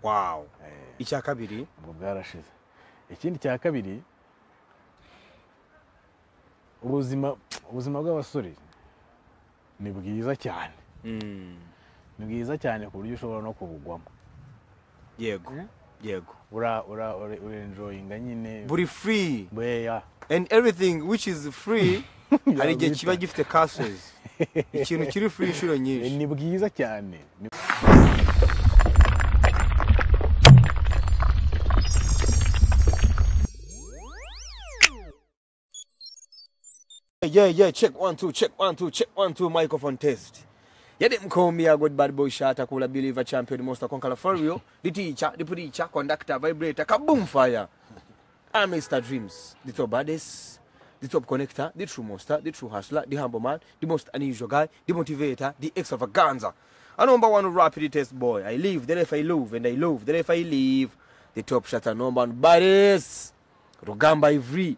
wawu icya kabiri ubwo bwarashize ikindi cya kabiri ubuzima ubuzima bw'abasore ni bwiza cyane ni bwiza cyane ku buryo ushobora no kubugwamo yego yego ura ura ure- urenjoyinga nyine buri free bweya and everything which is free hari igihe Yabita. kiba gifite kasozi ikintu kiri free inshuro nyinshi ni bwiza cyane ni yeah yeah check one two check one two check one two microphone test yede mkomia god bad boy shot akula believer champion monster conqueror fario liticha lipudicha conductor vibrator kaboom fire I'm Mr. Dreams, the top baddest, the top connector, the true monster, the true hustler, the humble man, the most unusual guy, the motivator, the extravaganza. A number one rapid test boy. I live, then if I love, and I love, then if I leave. The top shot, a number one baddest, Rugamba Ivri.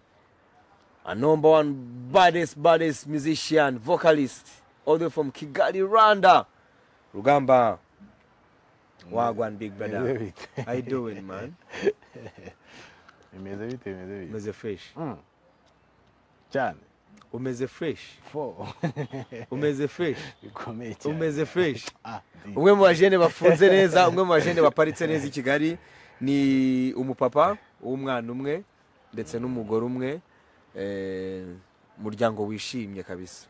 A number one baddest, baddest musician, vocalist, all the way from Kigali, Rwanda. Rugamba. Wagwan, big bimeze brother. bite How you doing, man? bimeze bite bimeze bite Umeze fresh. cyane Umeze fresh. fo umeze fresh bikomeye cyane umeze fresh Ah, di. umwe mu bajene bafunze neza umwe mu bajene baparitse neza i kigali ni umupapa w'umwana umwe ndetse n'umugore umwe eh, umuryango wishimye kabisa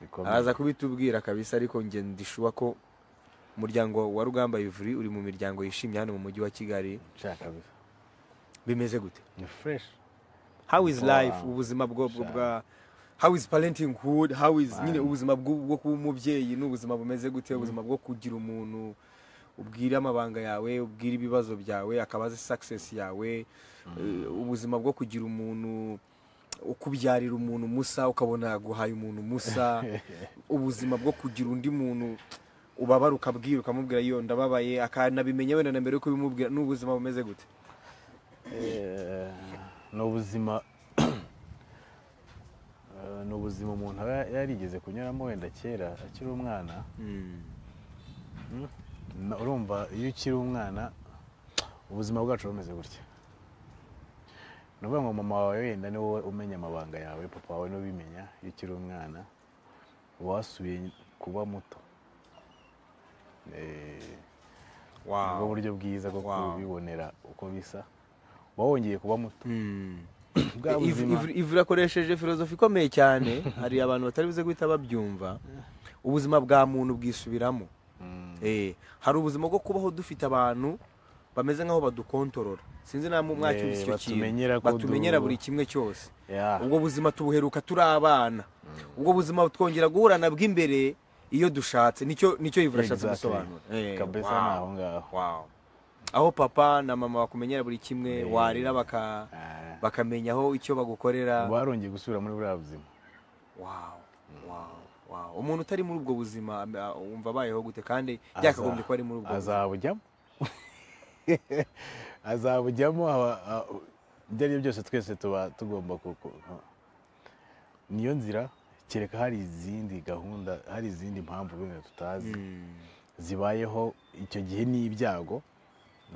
bikomeye araza kubitubwira kabisa ariko nge ndishuba ko umuryango wa rugamba ivuri uri mu miryango yishimye hano mu mujyi wa kigali nshaka kabisa bimeze gute ni fresh how is Wow. life ubuzima bwo bwo bwa how is parenting hood how is nyine ubuzima bw'u- bwo kuba umubyeyi n'ubuzima bumeze gute ubuzima bwo kugira umuntu ubwira amabanga yawe ubwira ibibazo byawe akaba azi success yawe eh, ubuzima bwo kugira umuntu ukubyarira umuntu musa ukabona guhaye umuntu musa ubuzima bwo kugira undi muntu ubabara ukabwira ukamubwira iyo ndababaye akanabimenya wenda na mbere yuko ubimubwira n'ubuzima bumeze gute Eh, ni ubuzima Eh, ni ubuzima umuntu aba yarigeze kunyuramo wenda kera akiri umwana Na- urumva iyo ukiri umwana ubuzima bwacu bumeze gutya ni ukuvuga ngo mama wawe wenda ni wowe umenya amabanga yawe papa wawe niwe ubimenya iyo ukiri umwana wasubiye kuba muto Eh, nibwo buryo bwiza bwo Wow. kubibonera uko bisa uba wongeye kuba muto Mm. bwa buzima ivurakoresheje filozofi ikomeye cyane hari abantu batari buze guhita babyumva ubuzima bwa muntu bwisubiramo Mm. Eh, hari ubuzima bwo kubaho dufite abantu bameze nk'aho badukontorora sinzi na mwacyumvise Eh, icyo kintu batumenyera ko batumenyera du- buri kimwe cyose Yeah. ubwo buzima tubuheruka turi abana ubwo buzima twongera guhurana bw'imbere iyo dushatse nicyo nicyo ivura ashatse Exactly. gusobanura Eh, kabisa wow. ni aho ngaho Wow. aho papa na mama bakumenyera buri kimwe warira baka Ah. bakamenya aho icyo bagukorera barongeye gusubira muri buriya buzima Wow, wow, wow. umuntu utari muri ubwo buzima ah, wumva abayeho gute kandi Aza- byakagombye kuba ari muri ubwo buzima azabujyamo azabujyamo aba- a- ibyo ari byo byose twese tuba tugomba ku- ku- ku- niyo nzira kereka hari izindi gahunda hari izindi mpamvu wenda tutazi Mm. zibayeho icyo gihe n'ibyago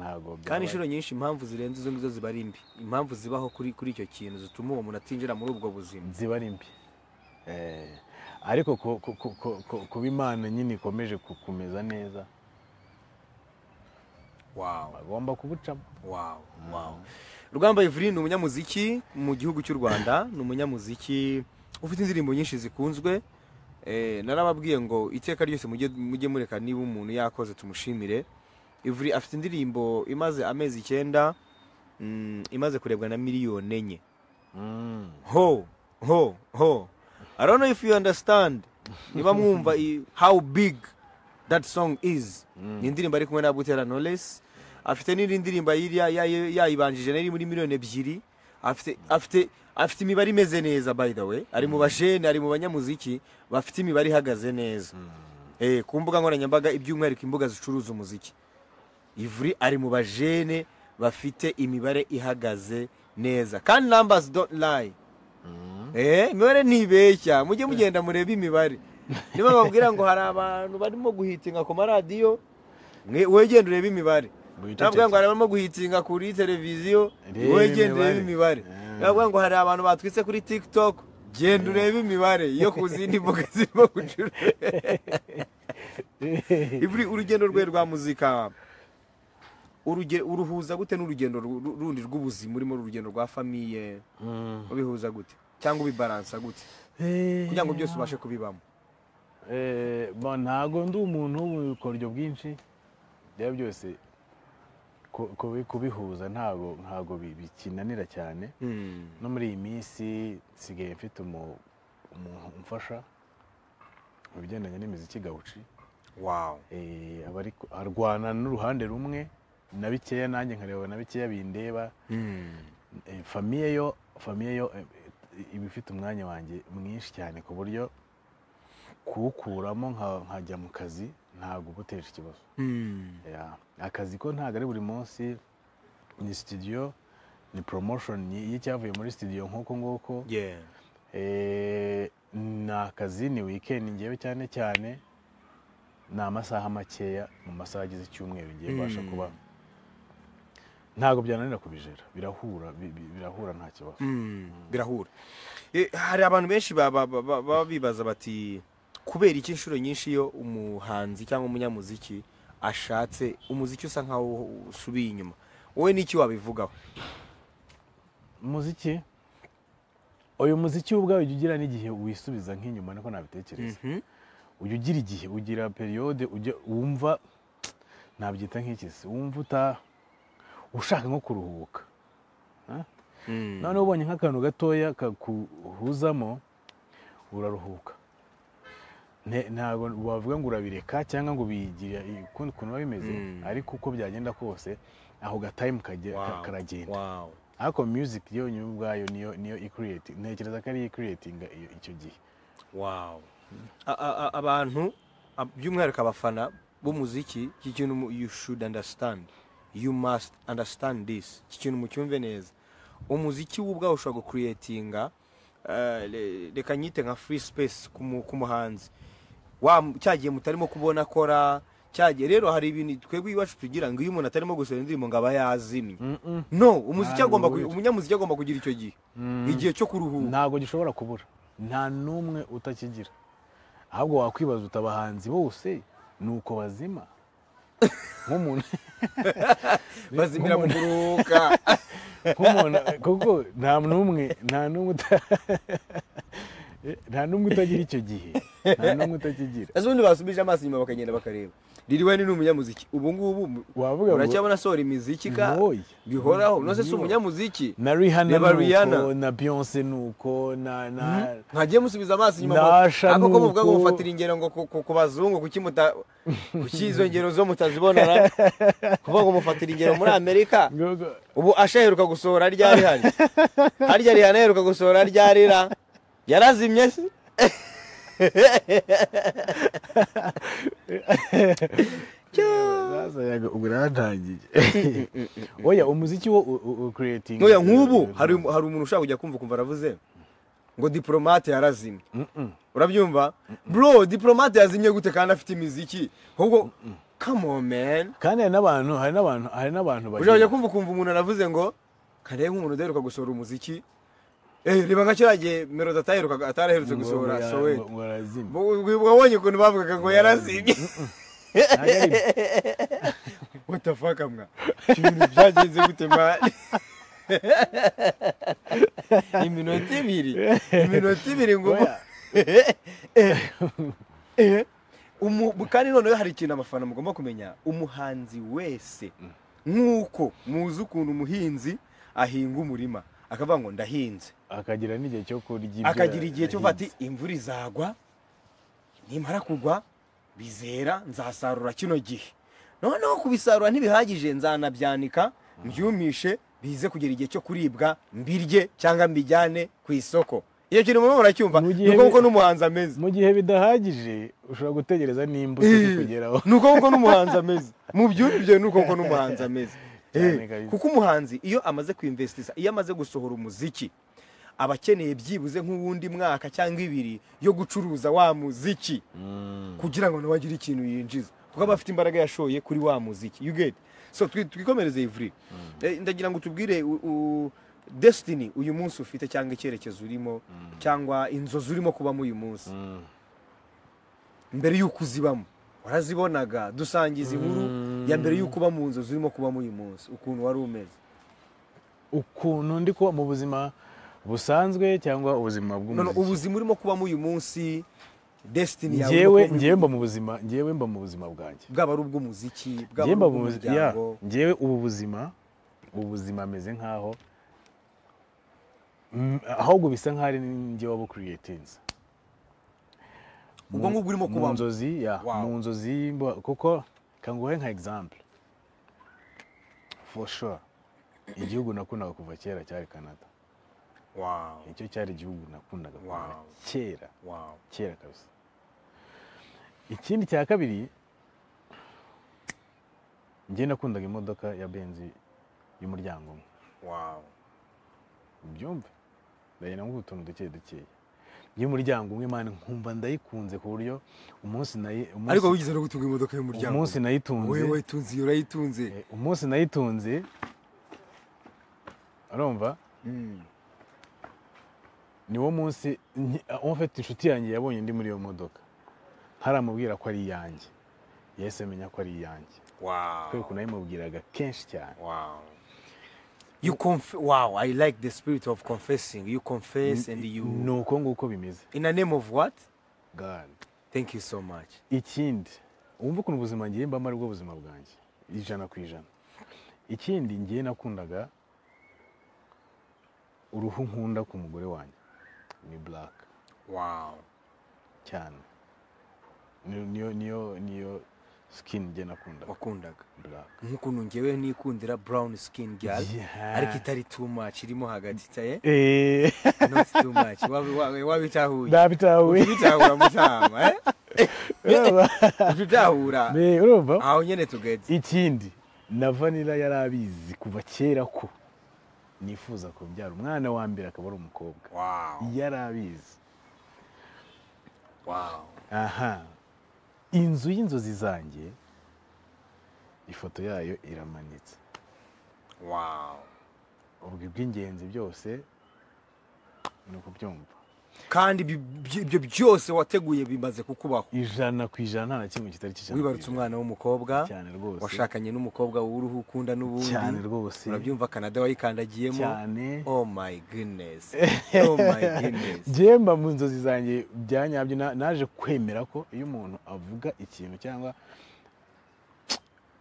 ntabwo kandi byaba- inshuro nyinshi impamvu zirenze izo ngizo ziba ari mbi impamvu zibaho kuri kuri icyo kintu zituma uwo muntu atinjira muri ubwo buzima ziba ari mbi Eh, ariko ku- ku- ku- ku- ku- kuba imana nyine ikomeje ku- kumeza neza wow. bagomba kubucamo Wow, wow. Rugamba Ivry ni umunyamuziki mu gihugu cy'u Rwanda, ni umunyamuziki ufite indirimbo nyinshi zikunzwe. Eh, narababwiye ngo iteka ryose mujye mujye mureka niba umuntu yakoze tumushimire. Ivry afite indirimbo imaze amezi icyenda mm, imaze kurebwa na miliyoni enye. Mm. Ho, ho, ho. I don't know if you understand. Niba mwumva i- how big that song is. Ni indirimbo ari kumwe na Butera Knowless. Afite n'indi ndirimbo yiriya yayi- yayibanjije nari muri miliyoni ebyiri. Afite afite afite imibare imeze neza by the way. Ari mu bajene, ari mu banyamuziki bafite imibare ihagaze neza. Eh, ku mbuga nkoranyambaga iby'umwihariko imbuga zicuruza umuziki. Ivuri ari mu bajene bafite imibare ihagaze neza. Kandi numbers don't lie. Eh, imibare ntibeshya mujye mugenda murebe imibare niba bababwira ngo hari abantu barimo guhitinga ku maradiyo mwe- wegende urebe imibare navuga ngo hari abarimo guhitinga kuri televiziyo Reba wowe genda urebe imibare. imibare Ah. navuga ngo hari abantu batwitse kuri tiktok genda urebe imibare yo ku zindi mbuga zirimo gucuruza Iburi urugendo rwe rwa muzika uruge- uruhuza gute n'urugendo ru- ru- rundi rw'ubuzima urimo urugendo rwa famiye ubihuza gute cyangwa ubibaransa gute kugira ngo byose ubashe kubibamo Eh, bo ntago ndi umuntu w'ubukoryo bwinshi rero byose ku- kubi- kubihuza ntago ntago bi- bikinanira cyane no muri iyi minsi nsigaye mfite umu- umuntu umfasha mu bigendanye n'imiziki gawuci wawu Eh, aba ari- arwana n'uruhande rumwe na bikeya nanjye nkareba na bikeya bindeba Eh, famiye yo famiye yo eh, eh, iba ifite umwanya wanjye mwinshi cyane ku buryo kuwukuramo nka- nkajya mu kazi ntabwo uba uteje ikibazo Yeah. akazi ko ntabwo ari buri munsi ni studio ni promotion y- y'icyavuye muri studio nk'uko nguko yeah Eh, ni akazi ni weekend ngewe cyane cyane ni amasaha makeya mu masaha agize icyumweru ngiye mbasha Mm. kuba ntabwo byananira kubijera birahura bi- bi- birahura nta kibazo birahura Eh, hari abantu benshi ba- ba- ba- ba- baba bibaza bati kubera iki inshuro nyinshi iyo umuhanzi cyangwa umunyamuziki ashatse umuziki usa nkaho usubiye inyuma wowe n'iki wabivugaho umuziki uyu muziki wo ubwawe ujya ugira n'igihe wisubiza nk'inyuma niko nabitekereza Mhm. ujya ugira igihe ugira periyode ujya wumva nabyita nk'ikisi wumva uta ushaka nko kuruhuka Mm. noneho ubonye nk'akantu gatoya kaguhuzamo uraruhuka Ne- ntabwo wavuga ngo urabireka cyangwa ngo bigira ukundi kuntu biba bimeze Mm. ariko uko byagenda kose ako gatayimu kajya- ka- Wow. karagenda Wow. ariko music yo nyuma ubwayo niyo niyo ikiriyeti ntekereza ko ariyo ikiriyetinga icyo gihe Wow. A- a- a- abantu a- by'umwihariko abafana b'umuziki iki kintu mu- you should understand you must understand this iki kintu mucyumve neza umuziki w'ubwawe ushobora gukuretinga eh, le- reka nyite nka free space ku mu- ku muhanzi wa cyagiye mutarimo kubona akora cyagiye rero hari ibintu twebwe iwacu tugira ngo iyo umuntu atarimo gusohora indirimbo ngo aba yazimye no umuziki Ntabwo agomba ku- witwa. umunyamuziki agomba kugira icyo gihe igihe cyo kuruhuka ntabwo gishobora kubura nta n'umwe utakigira ahubwo wakwibaza uti abahanzi bose ni uko bazima nk'umuntu bazimira mu kuruhuka nk'umuntu kuko nta n'umwe nta n'umwe uta- nta n'umwe utagira icyo gihe nta n'umwe utakigira ese ubundi basubije amaso inyuma bakagenda bakareba riri wene ni umunyamuziki ubu ngubu mu- wavuga ngo uracyabona asohora imiziki ka Oya. bihoraho nose si Oya. umunyamuziki na Rihanna Reba Rihanna. nuko na Beyonce nuko na na ntagiye musubiza amaso inyuma ngo- Nasha ariko ko muvuga ngo nuko- mufatira ingero ngo ku- ku- ku bazungu kuki muta kuki izo ngero zo mutazibona na kuvuga ngo mufatira ingero muri amerika Ngogo. ubu asha aheruka gusohora ryari hari harya rihana aheruka gusohora ryari ra yarazimye se Bazayaga, ubwo natangiye oya umuziki wo creating Oya nk'ubu hari umu- hari umuntu ushaka kujya kumva kumva aravuze ngo diplomate yarazimye urabyumva bro diplomate yazimye gute kandi afite imiziki ahubwo come on man kandi hari n'abantu hari n'abantu hari n'abantu bagira- ushobora kumva ukumva umuntu aravuze ngo karebe nk'umuntu udaheruka gusohora umuziki eh reba nka kiriya gihe melody ataheruka ataraherutse ngo- gusohora ngo- soweto ngo- ngo arazima. wabonye ukuntu bavugaga ngo yarazimye Ntabwo ari byo. what the fuck mwa ibintu byagenze gute mani iminota ibiri iminota ibiri ngo Oya. Umu- kandi noneho hari ikintu abafana mugomba kumenya umuhanzi wese nk'uko muzi ukuntu umuhinzi ahinga umurima akavuga ngo ndahinze akagira n'igihe cyo kurya ibyo akagira igihe cyo yahinze. ati imvura izagwa nimara kugwa bizera nzasarura kino gihe noneho kubisarura ntibihagije nzanabyanika mbyumishe bize kugera igihe cyo kuribwa mbirye cyangwa mbijyane ku isoko iyo kintu murimo muracyumva Mu gihe ni uko bi- kuko n'umuhanzi ameze mu gihe bidahagije ushobora gutegereza n'imbuto zikugeraho ni uko kuko n'umuhanzi ameze mu byumvibyo ni uko kuko n'umuhanzi ameze Cyane Eh, kabisa. kuko umuhanzi iyo amaze kwinvestisha iyo amaze gusohora umuziki aba akeneye byibuze nk'uwundi mwaka cyangwa ibiri yo gucuruza wa muziki kugira ngo nawe agire ikintu yinjiza kuko aba afite imbaraga yashoye kuri wa muziki you get so twi- twikomereze ivuri Eh, ndagira ngo tubwire u- u- destiny uyu munsi ufite cyangwa icyerekezo urimo cyangwa inzozi urimo kubamo uyu munsi mbere y'uko uzibamo warazibonaga dusangiza inkuru ya mbere y'uko uba mu nzozi urimo kubamo uyu munsi ukuntu wari umeze ukuntu ndi kuba mu buzima busanzwe cyangwa ubuzima none bw'umuziki ubuzima urimo kubamo uyu munsi destiny yawe urimo kubamo njyewe njyewe mba mu buzima njyewe mba mu buzima bwanjye bwaba ari ubw'umuziki bwaba njyewe ari mba mu buzima ya ubw'umuryango njyewe ubu buzima ubu buzima ameze nk'aho Mm, ahubwo bisa nk'aho ari njye wabu creatinze ubwo ngubwo urimo mu kubamo nzozi ya Wow. mu nzozi mba- kuko kanguhe nka example for sure igihugu nakundaga kuva kera cyari Canada Wow, icyo cyari igihugu nakundaga kuva Wow. kera wow. kera kabisa ikindi cya kabiri njye nakundaga imodoka ya benzi y'umuryango umwe Wow. ubyumve ndagenda nk'utu tuntu duke dukeya y'umuryango umwe mani nkumva ndayikunze ku buryo umunsi nayi- umunsi- ariko wigeze no gutunga imodoka y'umuryango umunsi nayitunze wowe wayitunze iyo urayitunze eh, umunsi nayitunze urumva Mm. niwo munsi nki- uwo mfite inshuti yanjye yabonye ndi muri iyo modoka ntaramubwira ko ari iyanjye yahise amenya ko ari iyanjye Wow. kubera ukuntu nayimubwiraga kenshi cyane Wow. You conf wow, I like the spirit of confessing. You confess and you ni uko nguko bimeze in the name of what? God. Thank you so much. ikindi wumva ukuntu ubuzima ngiye mbamo aribwo buzima bwanjye ijana ku ijana ikindi ngiye nakundaga uruhu nkunda ku mugore wanjye ni black Wow. cyane Ni- niyo niyo niyo skin ngiye nakundaga Wakundaga. black Nk'ukuntu njyewe nikundira brown skin girl. Yeah. Ariko itari too much irimo hagati taye. Eh, Not too much. Wabi wabi wabitahuye. ndabitawe Bitahura mutama, eh? urumva? Tutahura. Me, urumva Aho nyene tugeze. ikindi na vanira yari abizi kuva kera ko nifuza kubyara umwana wa mbere akaba ari umukobwa Wow. yari abizi Wow. aha inzu y'inzozi zanjye ifoto yayo iramanitse Wow. ubwo iby'ingenzi byose ni ukubyumva kandi ibi- ibi- ibyo byose wateguye bimaze kukubaho ijana ku ijana nta na kimwe kitari kijana wibarutse umwana w'umukobwa cyane rwose washakanye n'umukobwa w'uruhu ukunda cyane n'ubundi rwose urabyumva kanada wayikandagiyemo cyane oh my goodness oh my goodness Jemba mu nzozi zanjye byanyabyo na- naje kwemera ko iyo umuntu avuga ikintu cyangwa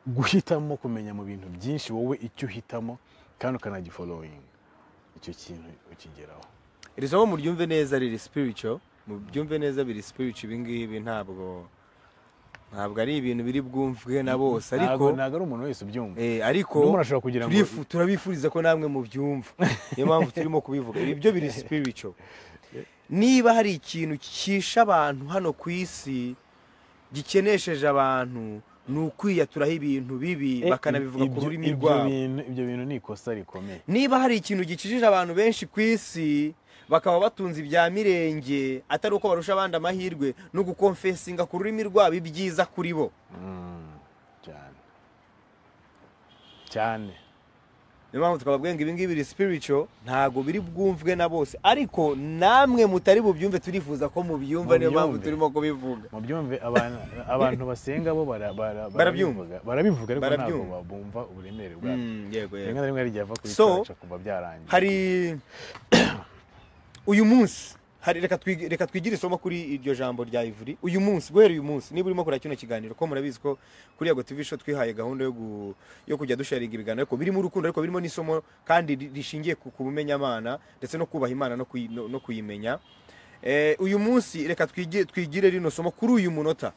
guhitamo kumenya mu bintu byinshi wowe icyo uhitamo kandi ukanagifoloyinga icyo kintu ukigeraho iri somo muryumve neza riri spiritual mubyumve neza biri spiritual ibi ngibi ntabwo ntabwo ari ibintu biri bwumvwe na bose ariko ntabwo ntabwo ari umuntu wese ubyumva Eh, ariko N'umuntu ashobora kugira ngo- turifu- turabifuriza ko namwe mubyumva niyo mpamvu turimo kubivuga ibi byo biri spiritual niba hari ikintu cyishe abantu hano ku isi gikenesheje abantu ni ukwiyaturaho ibintu bibi bakanabivuga ku Ibyo- rurimi ibyo rwabo bintu- ibyo bintu ni ikosa rikomeye niba hari ikintu gikijije abantu benshi ku isi bakaba batunze ibya mirenge atari uko barusha abandi amahirwe no gukonfesinga ku rurimi rwabo ibyiza kuri bo Mm, cyane cyane niyo mpamvu tukababwira ngo ibingibi biri spiritual ntabwo biri bwumvwe na bose ariko namwe mutari bubyumve turifuza ko mubyumva niyo mpamvu Mubyumve. turimo kubivuga mubyumve abantu abantu basenga bo bara- bara- Barabyumva. barabivuga barabivuga ariko ntabwo Barabyumva. bumva uburemere bwabyo Mm, yego rimwe yego na rimwe hari igihe ava kuri So, cyacu kumva byarangiye hari uyu munsi hari reka twig- reka twigire isomo kuri iryo jambo rya ivuri uyu munsi guhera uyu munsi niba urimo kureba kino kiganiro ko murabizi ko kuri yago tv show twihaye gahunda yo gu- yo kujya dusharinga ibiganiro ariko birimo urukundo ariko birimo n'isomo kandi ri- rishingiye ku ku bumenyamana ndetse no kubaha imana no kuyi- no no kuyimenya Eh, uyu munsi reka twigire twigire rino somo kuri uyu munota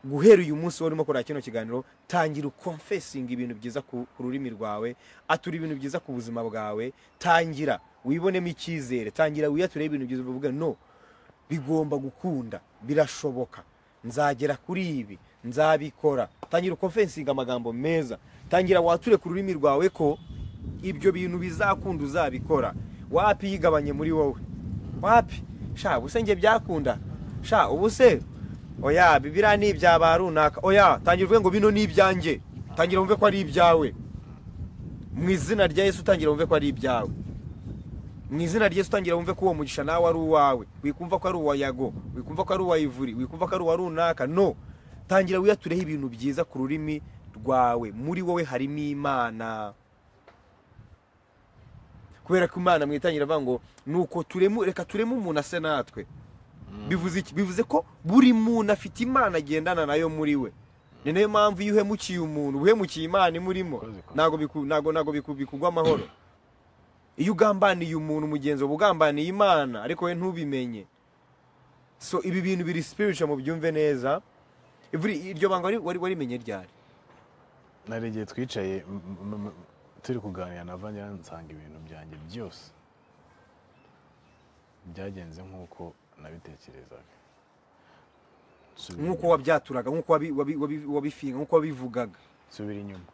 guhera uyu munsi warimo kureba kino kiganiro tangira ukonfesinga ibintu byiza ku ku rurimi rwawe atura ibintu byiza ku buzima bwawe tangira wibonemo icyizere tangira wiyature ibintu byiza uvuge no bigomba gukunda birashoboka nzagera kuri ibi nzabikora tangira ukonfesinga amagambo meza tangira wature ku rurimi rwawe ko ibyo bintu bizakunda uzabikora wapi yigabanye muri wowe wapi sha ubuse njye byakunda sha ubuse oya bibiriya ni ibya ba runaka oya tangira uvuge ngo bino ni ibyanjye tangira wumve ko ari ibyawe mu izina rya yesu utangira wumve ko ari ibyawe mu izina rya yesu utangira wumve ko uwo mugisha nawe ari uwawe wikumva ko ari uwa yago wikumva ko ari uwa ivuri wikumva ko ari uwa runaka no tangira wiyatureho ibintu byiza ku rurimi rwawe muri wowe harimo imana kubera ko imana mu itangira avuga ngo nuko turemu reka tureme umuntu ase natwe bivuze iki bivuze ko buri muntu afite imana agendana nayo muri we ni nayo mpamvu iyo uhemukiye umuntu uhemukiye imana imurimo ntabwo biku- ntabwo- ntabwo biku- bikugwa amahoro iyo ugambaniye umuntu mugenzi wawe ugambaniye imana ariko we ntubimenye so ibi bintu biri spiritual mu byumve neza Ivuri- iryo banga wari- wari- warimenye ryari nari igihe twicaye m- m- m- turi kuganira na vangira nsanga ibintu byanjye byose byagenze nk'uko nabitekerezaga Nsubira nk'uko inyuma. wabyaturaga nk'uko wabi- wabi- wabi- wabifinga nk'uko wabivugaga nsubira inyuma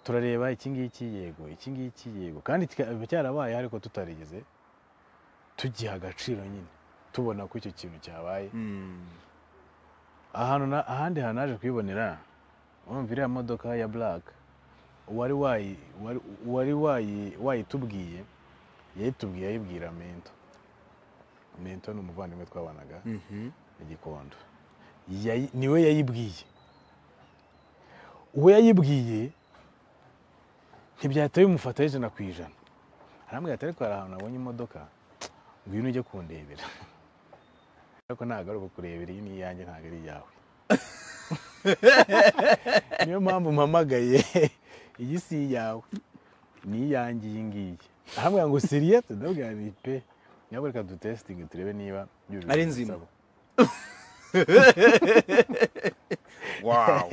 turareba iki ngiki yego iki ngiki yego kandi kikaba cyarabaye ariko tutarigeze tugiha agaciro nyine tubona ko icyo kintu cyabaye ahantu na- ahandi hantu haje kuyibonera urumva iriya modoka ya buraka uwari wayi- wari- wari wayi- wayitubwiye yayitubwiye ayibwira mento mento ni umuvandimwe twabanaga Mhm. igikondo Yayi- niwe yayibwiye uwo yayibwiye ntibyahita bimufata ijana ku ijana arambwira ati ariko hari ahantu abonye imodoka ngwino ujye kundebera ariko ntabwo ari ukukurebera iyi ni iyanjye ntabwo ari iyawe niyo mpamvu mpamagaye iyi si iyawe ni iyanjye iyi ngiyi arambwira ngo siriya ndabwira ni pe nyawe reka dutesitinge turebe niba yujuje Ari nzima. ibisabwa." Wow.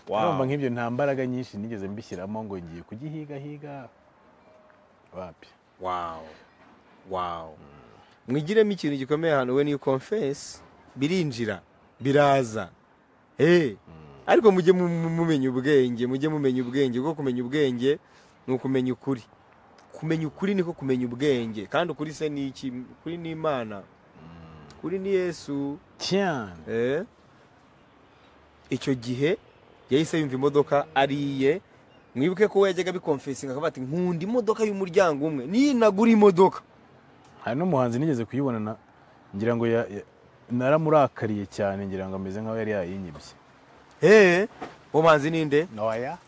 urumva Wow. nk'ibyo nta mbaraga nyinshi nigeze mbishyiramo ngo ngiye kugihigahiga wapi Wow. Wow. Mwigiremo ikintu gikomeye hano we niyo confess birinjira biraza. Eh. Ariko mujye mu- mu- mumenya ubwenge, mujye mumenya ubwenge, kuko kumenya ubwenge ni ukumenya ukuri. Kumenya ukuri niko kumenya ubwenge, kandi ukuri se ni iki? Kuri ni Imana. Kuri ni Yesu. cyane Eh. Icyo gihe yahise yumva imodoka ari iye mwibuke ko we yajyaga bikomfesinga akavuga ati nkunda imodoka y'umuryango umwe ninagura imodoka hari n'umuhanzi nigeze kuyibona na- ngira ngo ya- ya- naramurakariye cyane ngira ngo ameze nk'aho yari yayinyibye Hey, uwo muhanzi ni nde noya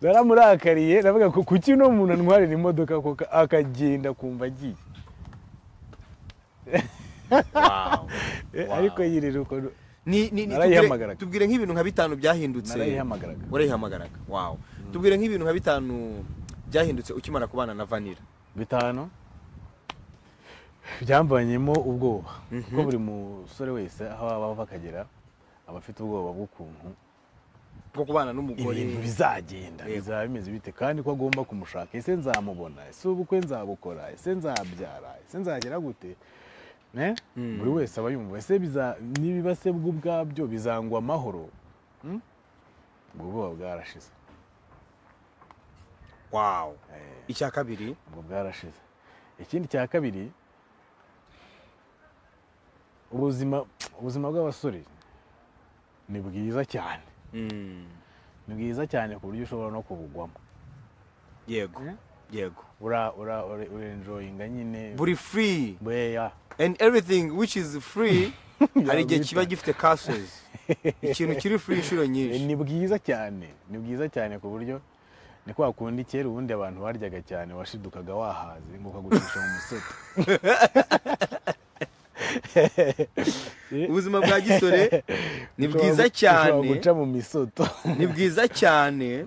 naramurakariye ndavuga ngo kuki uno muntu antwarira imodoka koko akagenda kumva agiye Eh, Wow. ariko yirira uko Ni- ni- ni- Narayihamagaraga. tubwire- tubwire nk'ibintu nka bitanu byahindutse narayihamagaraga warayihamagaraga wow tubwire nk'ibintu nka bitanu byahindutse ukimara kubana na vanira bitanu byamvanyemo ubwoba kuko buri musore wese aho aba akagera aba afite ubwoba bw'ukuntu bwo kubana n'umugore ibintu bizagenda Yego. bizaba bimeze bite kandi ko agomba kumushaka ese nzamubona ese ubukwe nzabukora ese nzabyara ese nzagera gute Ne? buri wese aba yumva ese biza- nibiba se bwo ubwabyo bizangwa amahoro Hmm? ubwo bwoba bwarashize wow Eh. icya kabiri ubwo bwarashize ikindi cya kabiri ubuzima ubuzima bw'abasore ni bwiza cyane Mm, ni bwiza cyane ku buryo ushobora no kubugwamo yego Eh? yego ura ura ure- urenjoyinga nyine buri free bweya and everything which is free hari igihe Yabita. kiba gifite castles ikintu kiri free inshuro nyinshi ni bwiza cyane ni bwiza cyane ku buryo ni kwa kundi kera ubundi abantu baryaga cyane washidukaga wahaze ngo ukagurisha mu musoto ubuzima bwa gisore ni Ushobora bwiza gu- cyane ushobora guca mu misoto ni bwiza cyane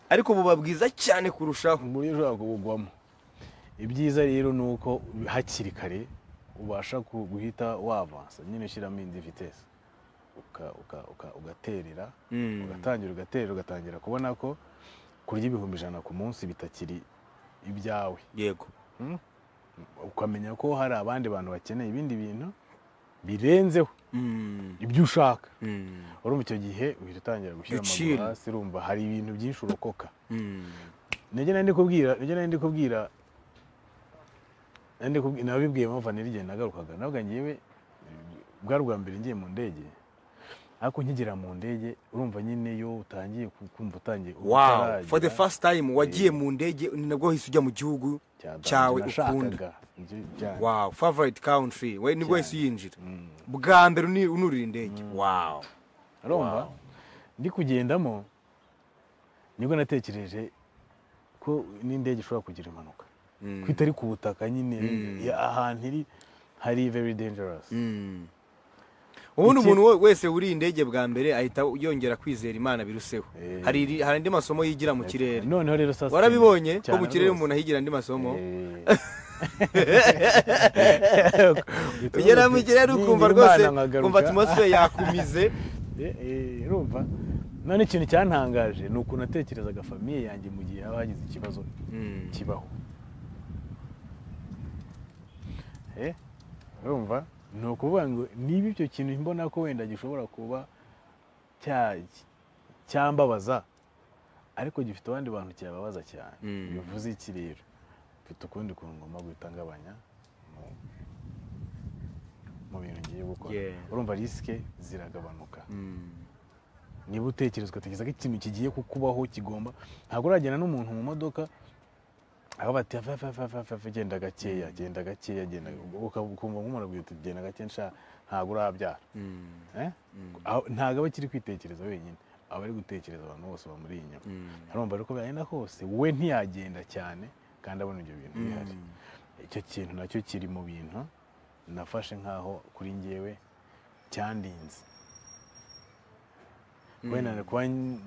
ariko buba bwiza cyane kurushaho uburyo ushobora kubugwamo ibyiza rero ni uko hakiri kare ubasha ku- guhita wavansa nyine ushyiramo indi vitesi Uka- uka- uka- ugaterera Mm. ugatangira ugaterera ugatangira kubona ko kurya ibihumbi ijana ku munsi bitakiri ibyawe yego ukamenya ko hari abandi bantu bakeneye ibindi bintu birenzeho Mm, ibyo ushaka mm, urumva icyo gihe uhita utangira gushyira amaguru Giciro. hasi urumva hari ibintu byinshi urokoka mm. nijye nari ndikubwira nijye nari ndikubwira nabibwiye mpamvu niryo nagarukaga nabwo ngewe bwa rwa mbere ngiye mu ndege ariko nkigera mu ndege urumva nyine yo utangiye ku- kumva utangiye wow utarajya for the first time wagiye mu ndege ni nabwo hahise ujya mu gihugu cyadanje, cyawe ukunda nashakaga, nzi cyane. wow favorite country we nibwo hahise uyinjira Mm. bwa mbere uni- unurira indege wow urumva ndi kugendamo nibwo natekereje ko n'indege ishobora kugira impanuka ko itari ku butaka nyine ya- ahantu iri hari very dangerous Mm. ubundi Iki- umuntu we- wese wuriye indege bwa mbere ahita yongera kwizera imana biruseho Eh. hari iri- hari andi masomo yigira mu kirere noneho rero sasa warabibonye ko cyane mu kirere rwose. umuntu ahigira andi masomo Eh. ugera mu kirere ukumva Nimba rwose Imana nkagaruka. kumva atmosphere yakumize Eh, eh, urumva none ikintu cyantangaje ni ukuntu natekerezaga famiye yanjye mu gihe haba hagize ikibazo Mm. kibaho Eh, urumva ni ukuvuga ngo niba icyo kintu mbona ko wenda gishobora kuba cya- cyambabaza ariko gifite abandi bantu cyababaza cyane Mm. bivuze iki rero mfite ukundi kuntu ngomba guhita ngabanya mu- mu bintu ngiye gukora Yeah. urumva risike ziragabanuka Mm. niba utekereza ugatekereza ko ikintu kigiye kukubaho kigomba ntabwo uragenda n'umuntu mu modoka aho bati "Ava, ava, ava, ava, ava, genda gakeya genda gakeya genda uka- ukumva nk'umuntu aguye uti genda gakeya nsha ntabwo urabyara Mm. Eh? Aho- ntabwo aba akiri kwitekereza wenyine aba ari gutekereza abantu bose bamuri inyuma Mm. arumva rero ko byagenda kose we ntiyagenda cyane kandi abona ibyo bintu bihari Mm. icyo kintu nacyo kiri mu bintu nafashe nk'aho kuri ngewe cyandinze wenda kuba n-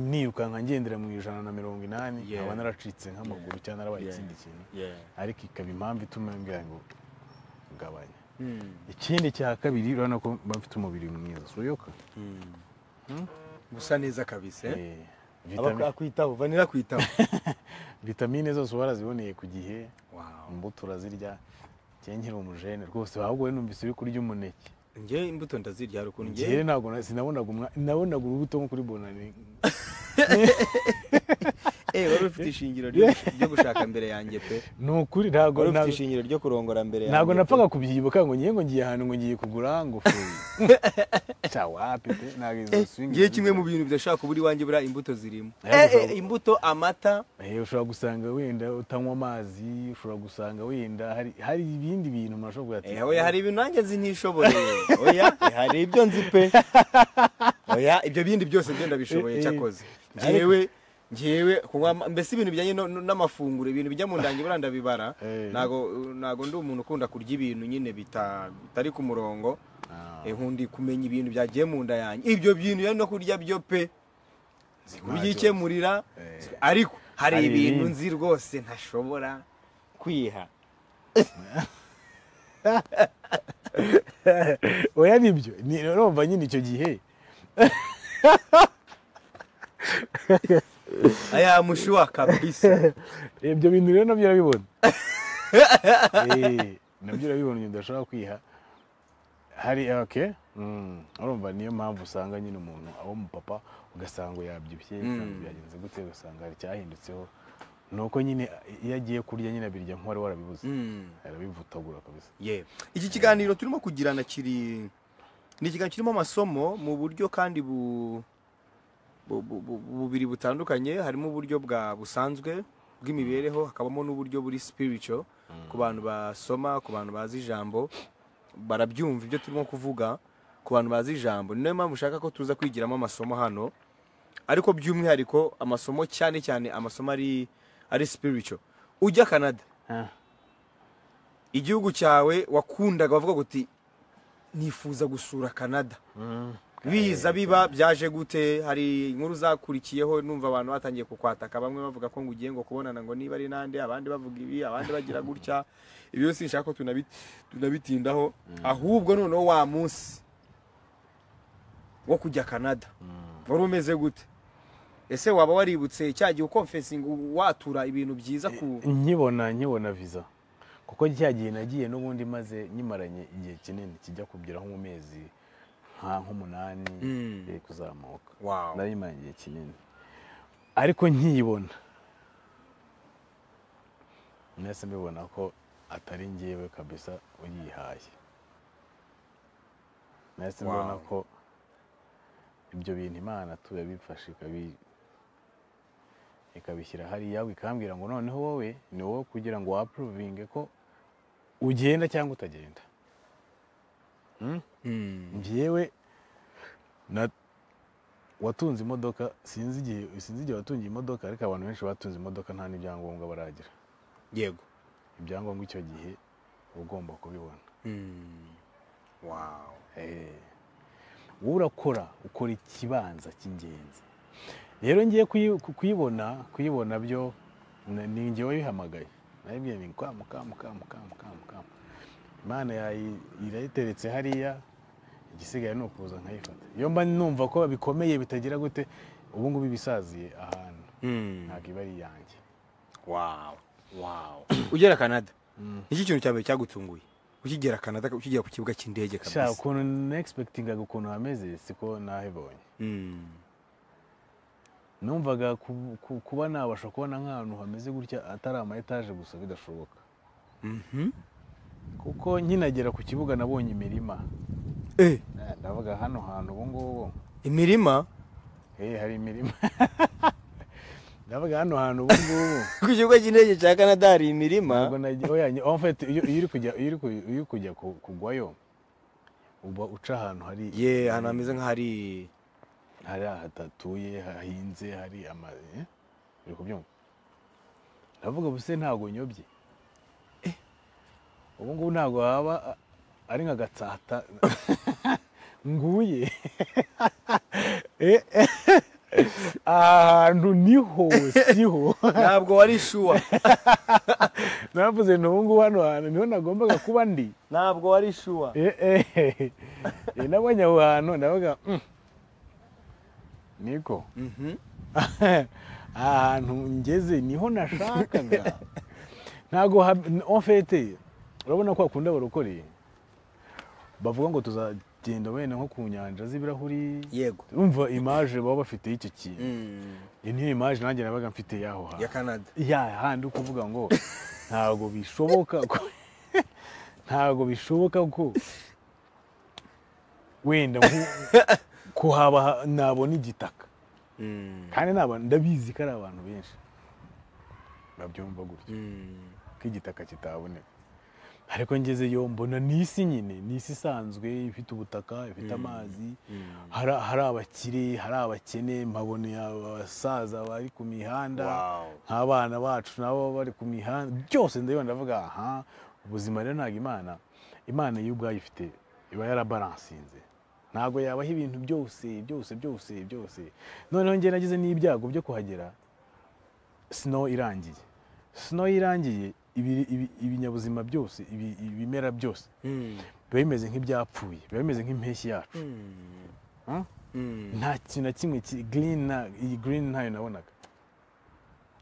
nirukanka ngendera mu ijana na mirongo inani Yeah. nkaba naracitse nk'amaguru cyangwa narabaye Yeah. ikindi kintu Yeah. ariko ikaba impamvu ituma mbwira ngo gabanya Mm. ikindi cya kabiri urabona ko mba mfite umubiri mwiza suyoka Mm. Hmm? gusa neza kabisa eh? Eh, Aba vitami- akwitaho vanira akwitaho vitamine zose uba waraziboneye ku gihe wow imbuto urazirya njye nkiri umujene rwose ahubwo we numvise uri kurya umuneke njye imbuto ndazirya hari ukuntu njyewe njye ntabwo na- sinabonaga umwa- nabonaga urubuto nko kuri bonani eh wari ufite ishingiro ryo ryo gushaka mbere yanjye pe ni ukuri ntabwo wari ufite ntabwo- ishingiro ryo kurongora mbere yanjye ntabwo pe. napfaga kubyibuka ngo ngiye ngo ngiye ahantu ngo ngiye kugura ngo fuyi cya wapi pe ntabwo izo Eh, swingi ngiye kimwe mu bintu bidashobora kubura iwanjye buriya imbuto zirimo Eh, Eh, gushobora- eh, imbuto amata Eh, ushobora gusanga wenda utanywa amazi ushobora gusanga wenda hari hari ibindi bintu umuntu ashobora Eh, oya hari ibintu nanjye nzi ntishoboreye oya eh, hari ibyo nzi pe oya ibyo bindi byose byo ndabishoboye Eh, eh. cyakoze Ariko- ngewe ngewe kunywa ama- mbese ibintu bijyanye no- no- n'amafunguro ibintu bijya mu ndange buriya ndabibara Eh. ntago ntago ndi umuntu ukunda kurya ibintu nyine bita- bitari ku murongo Ah. Eh, nkundi kumenya ibintu byagiye mu nda yanjye ibyo bintu rero no kurya byo pe kubyikemurira Eh. ariko hari Hari ibintu ibindi. nzi rwose ntashobora kwiha oya nibyo ni- urumva nyine icyo gihe aya mushuwa kabisa Eh, ibyo bintu rero nabyo urabibona Eh, nabyo urabibona ibintu udashobora kwiha hari oke urumva niyo mpamvu usanga nyine umuntu abo mu papa ugasanga yabyibushye ugasanga Mm. byagenze gute ugasanga hari icyahindutseho ni uko nyine iyo agiye kurya nyine abirya nk'uwari warabibuze Mm, arabivutagura kabisa yeah. iki kiganiro turimo kugirana kiri ni ikiganiro kirimo amasomo mu buryo kandi bu bu- bu- bu- bubiri butandukanye harimo uburyo bwa busanzwe bw'imibereho hakabamo n'uburyo buri spiritual ku bantu basoma ku bantu bazi ijambo barabyumva ibyo turimo kuvuga ku bantu bazi ijambo ni nayo mpamvu ushaka ko tuza kwigiramo amasomo hano ariko by'umwihariko amasomo cyane cyane amasomo ari ari spiritual ujya canada Ah, igihugu cyawe wakundaga bavuga ngo uti nifuza gusura canada mm. biza biba byaje gute hari inkuru zakurikiyeho numva abantu batangiye kukwataka bamwe bavuga ko ngo ugiye ngo kubonana ngo niba ari nande abandi bavuga ibi abandi bagira gutya ibyo byose nshaka ko tunabi- tunabitindaho ahubwo noneho wa munsi wo kujya canada wari umeze gute ese waba waributse cya gihe ukomfesinga watura ibintu byiza ku nkibona nkibona viza kuko cya gihe nagiye n'ubundi maze nyimaranye igihe kinini kijya kubyira nko mu mezi nka nk'umunani Mm. eh, kuzamuka Wow. nayimaranye igihe kinini ariko nkiyibona nahise mbibona ko atari njyewe kabisa uyihaye nahise Wow. mbona ko ibyo bintu imana tuba bifashe ikabi ikabishyira hariya ikambwira ngo noneho wowe ni wowe kugira ngo wapuruvinge ko ugenda cyangwa utagenda njyewe na watunze imodoka sinzi igihe sinzi igihe watungiye imodoka ariko abantu benshi batunze imodoka nta n'ibyangombwa baragira yego ibyangombwa icyo gihe uba ugomba kubibona wow Eh. wowe urakora ukora ikibanza cy'ingenzi rero ngiye kuyi- ku- kuyibona kuyibona byo na- ni njye wabihamagaye nabibwiye ni kamu kamu kamu kamu kamu kamu imana yayi- irayiteretse hariya igisigaye ni ukuza nkayifata iyo mba numva ko bikomeye bitagira gute ubu ngubu ibisaziye ahantu ntabwo iba ari iyanjye wow wow ugera canada iki kintu cya mbere cyagutunguye ukigera canada ukigera ku kibuga cy'indege shaka kabisa ukuntu nexpegitingaga ukuntu hameze siko nahibonye Mm. numvaga ku- ku- kuba nabasha kubona nk'ahantu hameze gutya atari ama etaje gusa bidashoboka Mhm. kuko nkinagera ku kibuga nabonye imirima Eh, Eh, ndavuga hano hantu ubu ngubu imirima eh, hari imirima ndavuga hano hantu ubu ngubu ku kibuga cy'indege cya canada hari imirima Ntabwo nagiye- oya, nyi- en fait, iyo iyo uri kujya iyo uri ku- iyo uri kujya ku- kugwayo uba uca ahantu hari ye ahantu hameze nk'ahari hari hatatuye hahinze hari ama eh? uri kubyumva ndavuga ubuse ntabwo nyobye ubu ngubu ntabwo haba a- ari nka gatsata nguye Eh, eh. ahantu niho siho ntabwo wari shuwa navuze nti ubu ngubu hano hantu niho nagombaga kuba ndi ntabwo wari shuwa Eh, eh. Eh, nabonye aho hantu ndavuga "Mm, niko ahantu ngeze niho nashakaga ntabwo hab- ofete urabona ko hakunda abarokore bavuga ngo tuzagenda wenda nko ku nyanja z'ibirahuri yego urumva imaje baba bafite y'icyo kintu Mm. iyi niyo imaje nanjye nabaga mfite y'aho hantu ya canada ya handi uri kuvuga ngo ntabwo bishoboka ko ntabwo bishoboka ko wenda nko- kuhaba ha- nabona igitaka Mm. kandi ni abantu ndabizi ko ari abantu benshi babyumva gutyo Mm. ko igitaka kitaboneka ariko ngezeyo mbona ni isi nyine ni isi isanzwe ifite ubutaka ifite amazi hari hari abakire hari abakene mpabona abasaza bari ku mihanda Wow. nk'abana bacu nabo bari ku mihanda byose ndabibona ndavuga aha ubuzima rero ntabwo imana imana yo ubwayo ifite iba yarabaransinze ntabwo yabaha ibintu byose byose byose byose noneho njye nagize n'ibyago byo kuhagera snow irangiye snow irangiye ibi- ibi- ibinyabuzima byose ibi- ibimera byose Mm. biba bimeze nk'ibyapfuye biba bimeze nk'impeshyi yacu Mm. Huh? Mm. nta kintu na kimwe kiri green na iyi green ntayo nabonaga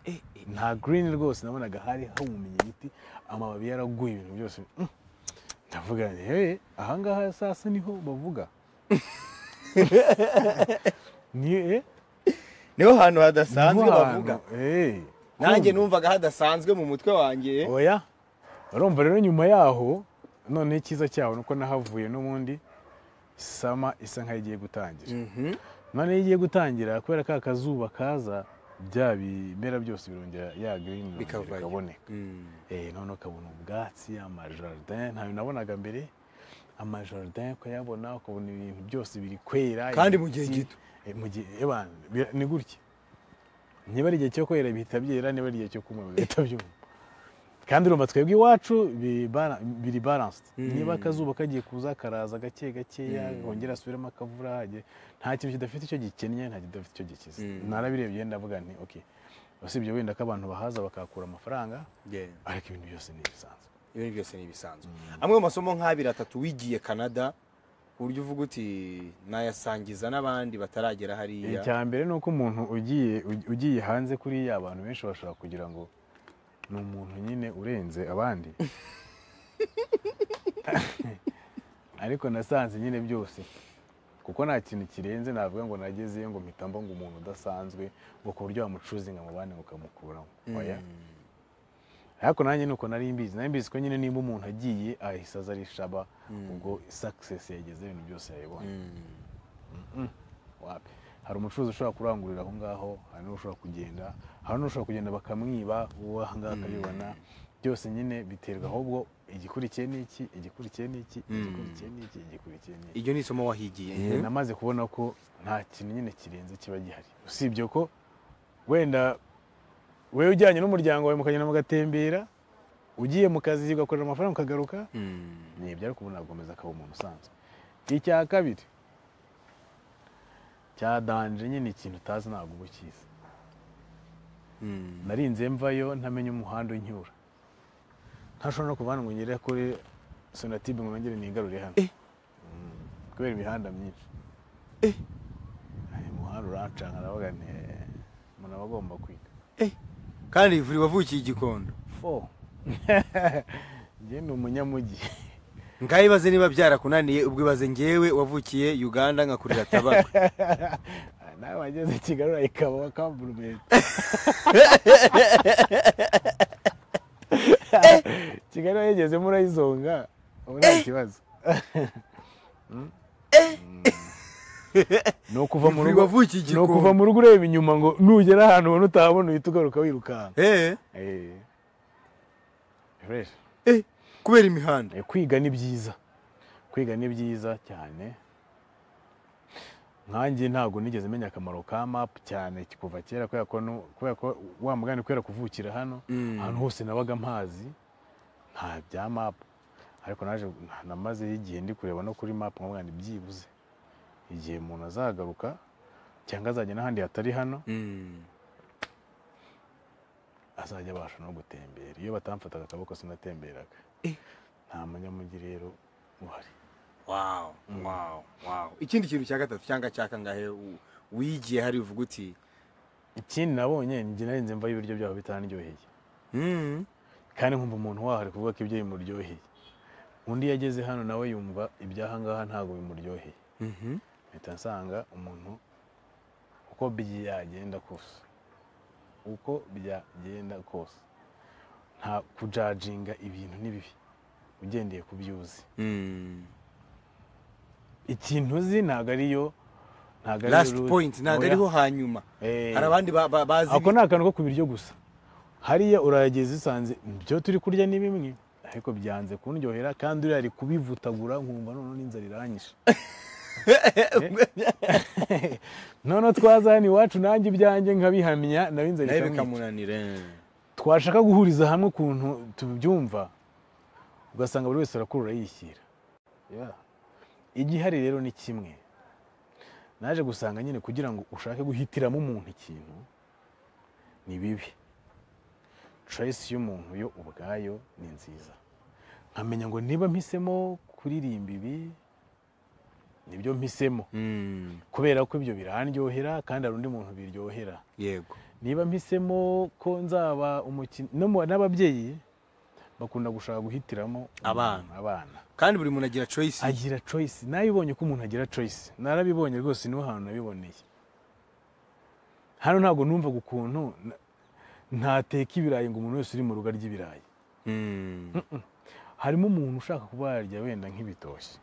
Eh, eh. nta green rwose nabonaga hari hahumye ibiti amababi yaraguye ibintu byose Mm. ndavuga nti hehe ahangaha sasa niho bavuga ni eh, niho hantu hadasanzwe niho bavuga hantu, eh, nanjye kumva. numvaga hadasanzwe mu mutwe wanjye oya urumva rero nyuma yaho noneho icyiza cyaho ni uko nahavuye n'ubundi sama isa nk'ayigiye gutangira Mhm. none iyo igiye gutangira kubera ka kazuba kaza bya bimera byose birongera ya girini Bikavayo. bikaboneka Mm. Eh, none ukabona ubwatsi amajaridin ntayo nabonaga mbere amajaridin ukayabona ukabona ibintu byose biri kwera Kandi ibiti. mu gihe gito. Eh, mu gihe ebana bira- ni gutya niba ari igihe cyo kwera bihita byera niba ari igihe cyo kuma bihita byuma kandi urumva twebwe iwacu biri bara- biri balanced Mm. niba akazuba kagiye kuza karaza gake gakeya Mm. kongera asubiremo akavura hage nta kintu kidafite icyo gikennye nta kidafite icyo gikize Mm. narabirebye ndavuga nti ok usibye wenda ko abantu bahaza bakahakura amafaranga Yeah. ariko ibintu byose ni ibisanzwe ibintu byose ni ibisanzwe amwe mu masomo nk'abiri atatu wigiye canada ku buryo uvuga uti nayasangiza n'abandi bataragera hariya icya mbere ni uko umuntu ugiye ugi- ugiye hanze kuriya abantu benshi bashobora kugira ngo ni umuntu nyine urenze abandi ariko nasanze nyine byose kuko nta kintu kirenze navuga ngo nagezeyo ngo mpita mba ngo umuntu udasanzwe ngo ku buryo wamucuzinga mu bandi ngo ukamukuramo oya ariko nanjye ni uko nari mbizi nari mbizi ko nyine nimba umuntu agiye ahise aza ari shaba ubwo sakisesi yageze ibintu byose yayibonye wapi hari umucuruzi ushobora kurangurira aho ngaho hari n'ushobora kugenda hari n'ushobora kugenda bakamwiba uwo aha ngaha akabibona byose nyine biterwa ahubwo igikurikiye ni iki igikurikiye ni iki igikurikiye ni iki igikurikiye ni iki iryo ni isomo wahigiye Eh, namaze kubona ko nta kintu nyine kirenze kiba gihari usibye ko wenda wowe ujyanye n'umuryango wawe mukagenda mugatembera ugiye mu kazi ugakorera amafaranga ukagaruka Mm. ni ibyo ariko ubu ntabwo ameze akaba umuntu usanzwe icya kabiri cya danje nyine ikintu utazi ntabwo uba ukizi Mm. narinze mvayo ntamenya umuhanda unyura ntashobora no kuva hano ngo ngere kuri sonatibe ngo nongere nigarure hano Eh. Mm, kubera imihanda myinshi Ay, umuhanda urancanga ndavuga nti "Eh, umuntu aba agomba kwiga kandi vuri wavukiye igikondo fo njye ni umunyamujyi ngaho ibaze niba byarakunaniye ubwo ibaze ngewe wavukiye uganda nkakurira tabako Ah, nawe wageze kigali urayikaba kamburumenti kigali wayigezemo urayizonga ubu nta kibazo Mm. ni ukuva mu Ivu rugo wavukiye ni ukuva mu rugo ureba inyuma ngo nugera ahantu ubona utahabona uhita ugaruka wirukanka Eh, Eh. Fresh. eh, kubera imihanda Eh, kwiga ni byiza kwiga ni byiza cyane nkanjye ntabwo nigeze menya akamaro ka mapu cyane kuva kera kubera ko nu- kubera ko wa mugani kubera kuvukira hano Mm. ahantu hose nabaga mpazi nta bya mapu ariko naje namazeho igihe ndi kureba no kuri mapu nkavuga ngo byibuze igihe umuntu azagaruka cyangwa azajya n'ahandi hatari hano Mm. azajya abasha no gutembera iyo batamfataga akaboko sinatemberaga Eh. nta munyamujyi rero uhari Wow, wow, wow. ikindi kintu cya gatatu cyangwa cya kangahe u- wigiye hari uvuga uti ikindi nabonye njye narinze mva ibiryo byabo bitarandyoheye mm, kandi nkumva umuntu waho ari kuvuga ko ibyo bimuryoheye undi iyo ageze hano nawe yumva ibyahangaha ntabwo bimuryoheye mhm, mpita nsanga umuntu uko byagenda kose uko byagenda kose nta kujajinga ibintu n'ibibi ugendeye ku byo uzi mm. ikintu uzi ntabwo ariyo ntabwo ariyo last route. point ntabwo Oya. ariho hanyuma Eh. hari abandi ba- ba- bazi ako ni akantu ko ku biryo gusa hariya urayageza usanze byo turi kurya ni bimwe ariko byanze kundyohera kandi uriya ari kubivutagura nkumva noneho n'inzara iranyishe noneho twaza hano iwacu nanjye ibyanjye nkabihamya nawe inzara nawe ikamwica bikamunanira eh. twashaka guhuriza hamwe ukuntu tubyumva ugasanga buri wese arakurura yishyira Yeah. igihari rero ni kimwe naje gusanga nyine kugira ngo ushake guhitiramo umuntu ikintu ni bibi choice y'umuntu yo ubwayo ni nziza nkamenya ngo niba mpisemo kuririmba ibi nibyo mpisemo Mm, kubera ko ibyo birandyohera kandi hari undi muntu biryohera yego niba mpisemo ko nzaba umukinnyi no mu- n'ababyeyi bakunda gushaka guhitiramo Abana. umuntu, abana kandi buri muntu agira choice agira choice nabibonye ko umuntu agira choice narabibonye rwose niho hantu nabiboneye hano ntabwo numvaga ukuntu na- ntateka ibirayi ngo umuntu wese uri mu rugo arya ibirayi Mm, harimo umuntu ushaka kuba yarya wenda nk'ibitoshye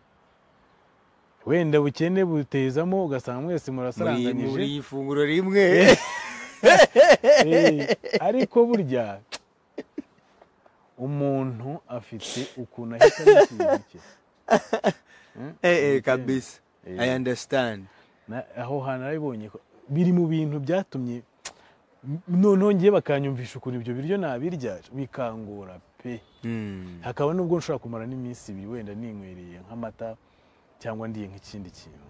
wenda bukene butezamo ugasanga mwese muri murasaranganyije muri iyi funguro rimwe Eh, ariko burya umuntu afite ukuntu ahitamo ikintu cye Eh, eh, kabisa Eh. i understand Na- aho hantu narabibonye ko- biri mu bintu byatumye noneho ngiye bakanyumvisha ukuntu ibyo biryo nabirya bikangora pe Mm, hakaba n'ubwo nshobora kumara n'iminsi ibiri wenda ninywereye nk'amata cyangwa ndiye nk'ikindi kintu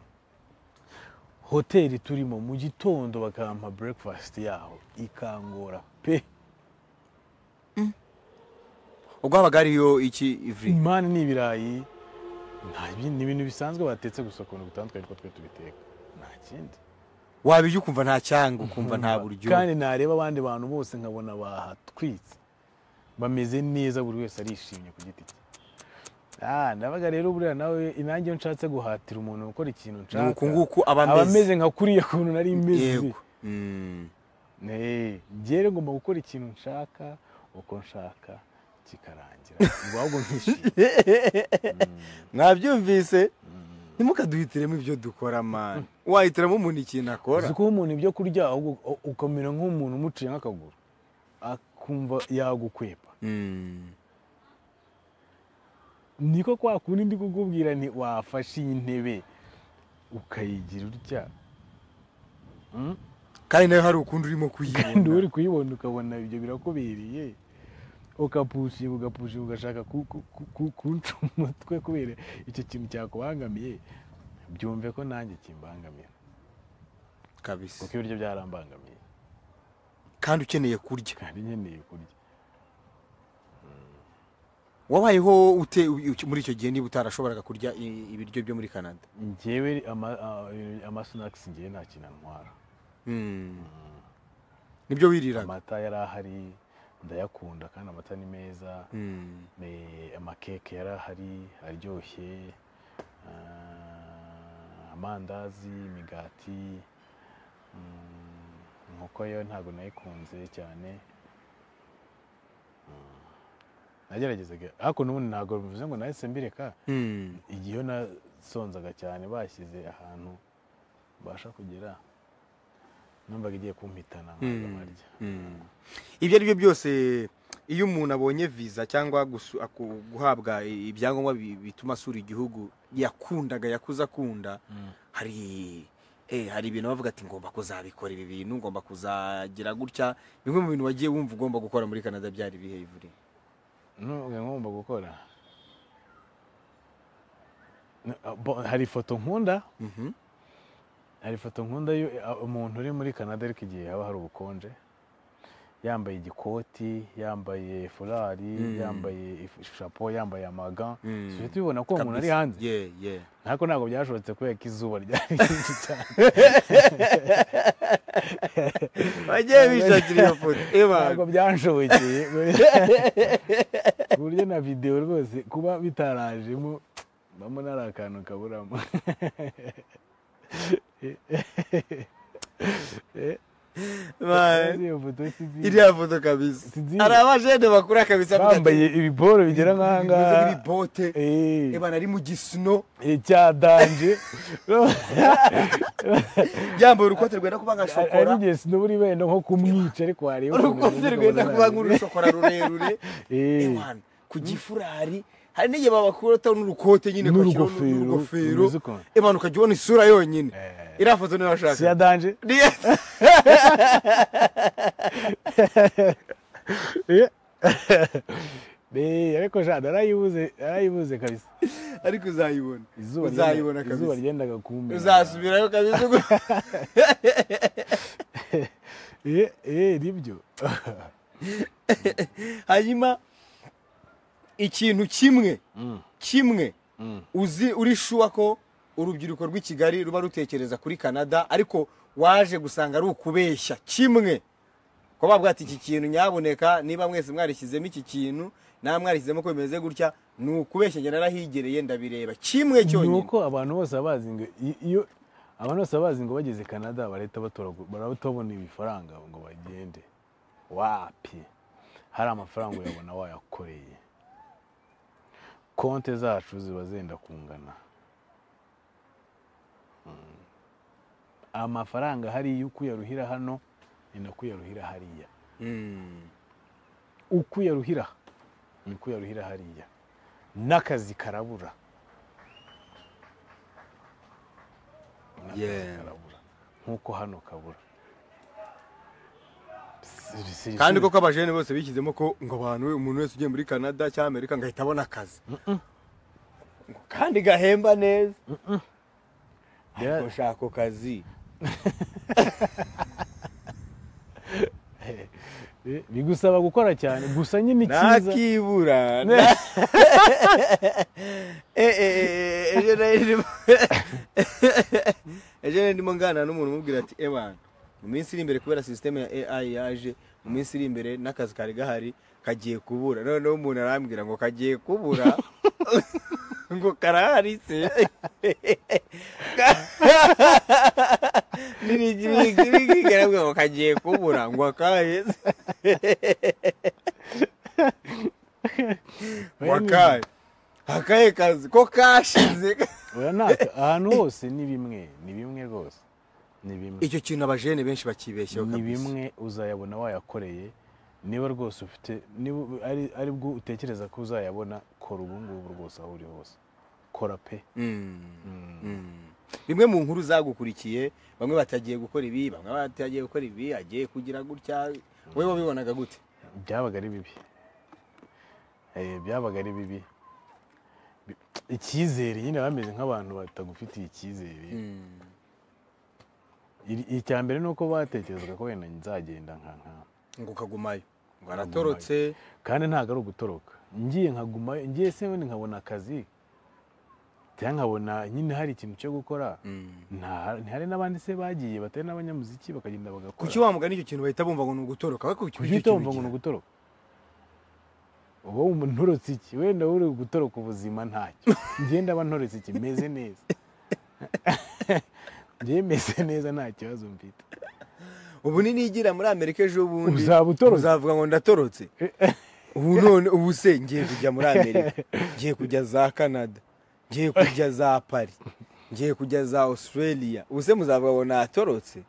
hoteli turimo mu gitondo bakampa breakfast yaho ikangora pe ubwo habaga hariyo iki ivri imani ni ibirayi nta bi- ni ibintu bisanzwe batetse gusa ukuntu gutandukanye ariko twe tubiteka nta kindi wabirya ukumva nta cyanga ukumva nta buryo kandi nareba abandi bantu bose nkabona bahatwitse bameze neza buri wese arishimye ku giti cye Ah, ndabaga rero buriya nawe inange iyo nshatse guhatira umuntu gukora ikintu nshaka Nuku nguku aba ameze. ameze nka kuriya kuntu nari meze yego Mm, Nee, njyewe ngomba gukora ikintu nshaka uko nshaka kikarangira ngo ahubwo nkishimye mwabyumvise ntimukaduhitiremo ibyo dukora mani wahitiramo umuntu ikintu akora uzi kuba umuntu ibyo kurya ahubwo u- ukamera nk'umuntu umuciye nk'akaguru akumva yagukwepa Mm. niko kwa kundi ndi kukubwira nti wafashe iyi ntebe ukayigira utya Mm? kandi nawe hari ukundi urimo kandi kuyibona uri kuyibona ukabona ibyo birakubereye ukapushinga ugapushinga ugashaka ku- ku- ku- ku- kunca umutwe kubera icyo kintu cyakubangamiye byumve ko nanjye kimbangamira kabisa kuko ibiryo byarambangamiye kandi ukeneye kurya kandi nkeneye kurya wabayeho ute u- muri icyo gihe niba utarashoboraga kurya i- ibiryo byo muri canada njyewe ama- a- amasinakisi ngewe nta kintu antwara Mm. nibyo wiriraga amata yari ahari ndayakunda kandi amata ni meza Mm. Eh, amakeke yari ahari aryoshye ah, amandazi imigati mm, inkoko yo ntabwo nayikunze cyane Mm. nageragezaga ariko n'ubundi ntabwo bivuze ngo nahise mbireka Mm. igihe iyo nasonzaga cyane bashyize ahantu mbasha kugera numvaga igiye kumpitana nkaza Mm. nkarya Mm. ibyo ari byo byose iyo umuntu abonye viza cyangwa gusu- aku- guhabwa i- ibyangombwa bi- bituma asura igihugu yakundaga yakuze akunda Mm. hari eh, hari ibintu bavuga ati ngomba kuzabikora ibi bintu ngomba kuzagira gutya bimwe mu bintu wagiye wumva ugomba gukora muri canada byari ibihe Nubwo ngomba gukora N- ah, bo- hari ifoto nkunda Mhm. hari ifoto nkunda yo ah, umuntu uri muri canada ariko igihe haba hari ubukonje yambaye igikoti yambaye furari Mm. yambaye if- chapeau yambaye amaga Mm. uhita ubibona ko uwo muntu ari Kabisa. hanze Yeah, yeah. ariko ntabwo byashobotse kubera ko izuba ryari ryinshi cyane bagiye bishakira iyo foto eh, ntabwo bantu. byanshobokeye ku buryo na videwo rwose kuba bitarajemo mbamo nari akantu kaburamo Ba- Iyo foto sinzi- iriya foto kabisa Sinzi. hari abajene bakura kabisa avuga ati, bambaye ibiporo bigera bimeze nk'ahangaha nk'ibibote Eh, Eh, bana ari mu gisino eh, cyadanje yambaye urukote rwenda kuba nka ari shokora igihe sinubura ibenda nko kumwica ariko hariho urukote rwenda kuba nk'urushokora rurerure Ewana, ku gifurari hari n'igihe babakuraho n'urukote nyine ukashyiraho N'urugofero, n'urugofero rumeze ukuntu. ebana ukajya ubona isura yonyine Eh. iriya foto niyo washaka siyadanje Ni- Eh, ariko jade arayibuze arayibuze kabisa ariko uzayibona izuba ryenda- uzayibona izuba kabisa ryendaga kumbera uzasubirayo kabisa ugu- Eh, eh, nibyo hanyuma ikintu kimwe Mm, kimwe mm. uzi uri shuwa ko urubyiruko rw'i kigali ruba rutekereza kuri canada ariko waje gusanga ari ukubeshya kimwe ko bavuga ati iki kintu nyaboneka niba mwese mwarishyizemo iki kintu naba mwarishyizemo ko bimeze gutya ni ukubeshya njye narahigereye ndabireba kimwe ni cyonyine uko abantu bose baba bazi ngo i- iyo abantu bose baba bazi ngo bageze canada barahita batoragura barabona ibifaranga ngo bagende wapi hari amafaranga uyabona wayakoreye konte zacu ziba zenda kungana Mm. amafaranga hariya uko uyaruhira hano ni nako uyaruhira hariya Mm. uko uyaruhira ni uko uyaruhira hariya n'akazi karabura N'akazi Yeah. karabura nk'uko hano kabura Si- si- kandi si- koko abajene bose bishyizemo ko ngo abantu umuntu wese ugiye muri canada cyangwa amerika ngahita abona akazi Ngo kandi gahemba neza Bya- ngo shaka ako kazi eh, bigusaba gukora cyane gusa nyine icyiza nakibura Ne- na- Eh, eh, eh, eh, ejo nari ndimo- ejo nari ndimo nganira n'umuntu umubwira ati ewana mu minsi iri imbere kubera sisiteme ya ai yaje mu minsi iri imbere n'akazi kari gahari kagiye kubura noneho umuntu arambwira ngo kagiye kubura ngo karahari se nirigirigirigirambwira ngo kagiye kubura ngo akaheze akahe akahe kazi ko kashize uranaka ahantu hose ni bimwe ni bimwe rwose ni bimwe icyo kintu abajene benshi bakibeshyeho ni kabisa bimwe uzayabona wayakoreye niba rwose ufite niba ari ari bwo utekereza ko uzayabona kora ubu ngubu rwose aho uri hose kora pe bimwe mu nkuru zagukurikiye bamwe batagiye gukora ibi bamwe batagiye gukora ibi agiye kugira gutya wowe wabibonaga gute byabaga ari bibi Eh, byabaga ari bibi Bi- icyizere nyine bameze nk'abantu batagufitiye icyizere Iri- icya mbere ni uko batekerezaga ko wenda nzagenda nka nka ngo ukagumayo ngo aratorotse kandi ntabwo ari ugutoroka ngiye nkaguma ngiye se wenda nkabona akazi cyangwa nkabona nyine hari ikintu cyo gukora nta ntihari n'abandi se bagiye batari n'abanyamuziki bakagenda kuki bagakora wa mugani icyo kintu bahita bumva ngo ni ugutoroka we kuki kuki utumva ngo ni ugutoroka uba wumva ntorotse iki wenda uri gutoroka ubuzima ntacyo ngenda aba ntorotse iki meze neza ngewe meze neza nta kibazo mfite ubu ni nigira muri amerika ejo bundi Uzaba utorotse. uzavuga ngo ndatorotse ubu none ubu se ngiye kujya muri amerika ngiye kujya za canada ngiye kujya za paris ngiye kujya za australia ubu se muzavuga ngo natorotse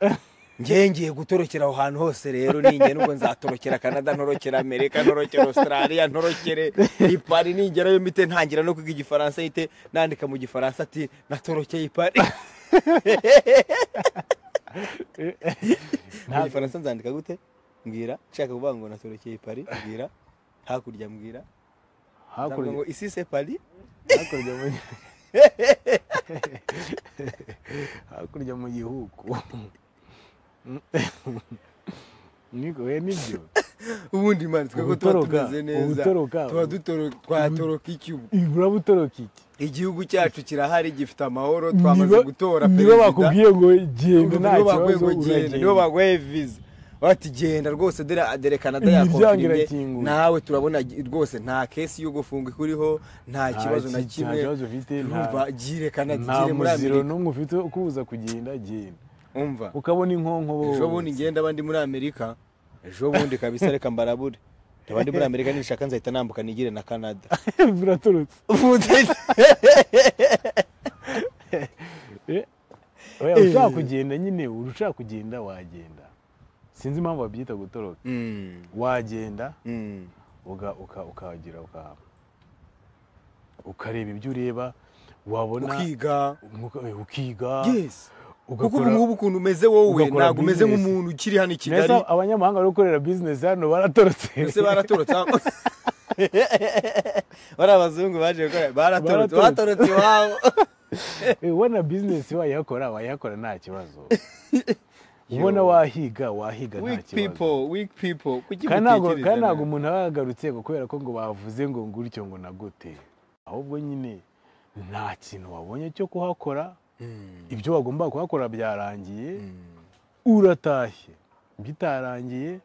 Eh, ngiye ngiye gutorokera aho hantu hose rero ninjye nubwo nzatorokera canada ntorokera amerika ntorokera australia ntorokere i paris ningerayo mite ntangira no kwiga igifaransa hite nandika mu gifaransa ati natorokeye i paris mu ntabwo- gifaransa nzandika gute mbwira nshaka kuvuga ngo natorokeye i paris mbwira hakurya mbwira Nzambwira hakurya ngo isi se paris hakurya mu hakurya mu gihugu niko we nibyo ubundi mani twebwe tuba Ubutoroka, tumeze neza ubutoroka. tuba dutoro- twatoroka iki ubu uraba utoroka iki igihugu cyacu kirahari gifite amahoro twamaze Niba- gutora niba perezida bakubwiye ngo genda nta nibo baguye kibazo ngo genda nibo uragenda baguye viza bati genda rwose dore adere canada Imiryango yakonfirime irakinguye. nawe turabona gi- rwose nta kesi yo gufunga ikuriho nta kibazo na ki- nta kimwe kibazo ufite, nta- urumva gire canada nta gire muri muziro amerika n'umwe ufite wo kubuza kugenda genda umva ukabona inkonko ejo bundi bose ngenda abandi muri amerika ejo bundi kabisa reka mbarabure abandi muri amerika nishaka nzahita nambuka nigire na canada buratorotse Ubundi- Eh, oya, ushaka kugenda nyine urushaka kugenda wagenda sinzi impamvu babyita gutoroka Mm, wagenda mm. uga- uka- ukahagera uka- ukareba ibyo ureba wabona ukiga uka- eh, ukiga yes ugakora- kuko ubu ngubu ukuntu umeze wowe ugakora ntabwo umeze business. nk'umuntu ukiri hano i kigali Neza abanyamahanga bari gukorera bizinesi hano baratorotse mbese baratorotse aho- bari abazungu baje gukora baratorotse Baratorotse. batorotse iwabo Eh, ubona bizinesi wayihakora wayihakora nta kibazo ubona wahiga wahiga nta weak kibazo people weak people kuki kandi ntabwo kandi mutekereza ntabwo umuntu aba yagarutse ngo kubera ko ngo bavuze ngo ngutyo ngo nagute ahubwo nyine nta kintu wabonye cyo kuhakora Mm, ibyo wagomba kuhakora byarangiye mm. uratashye bitarangiye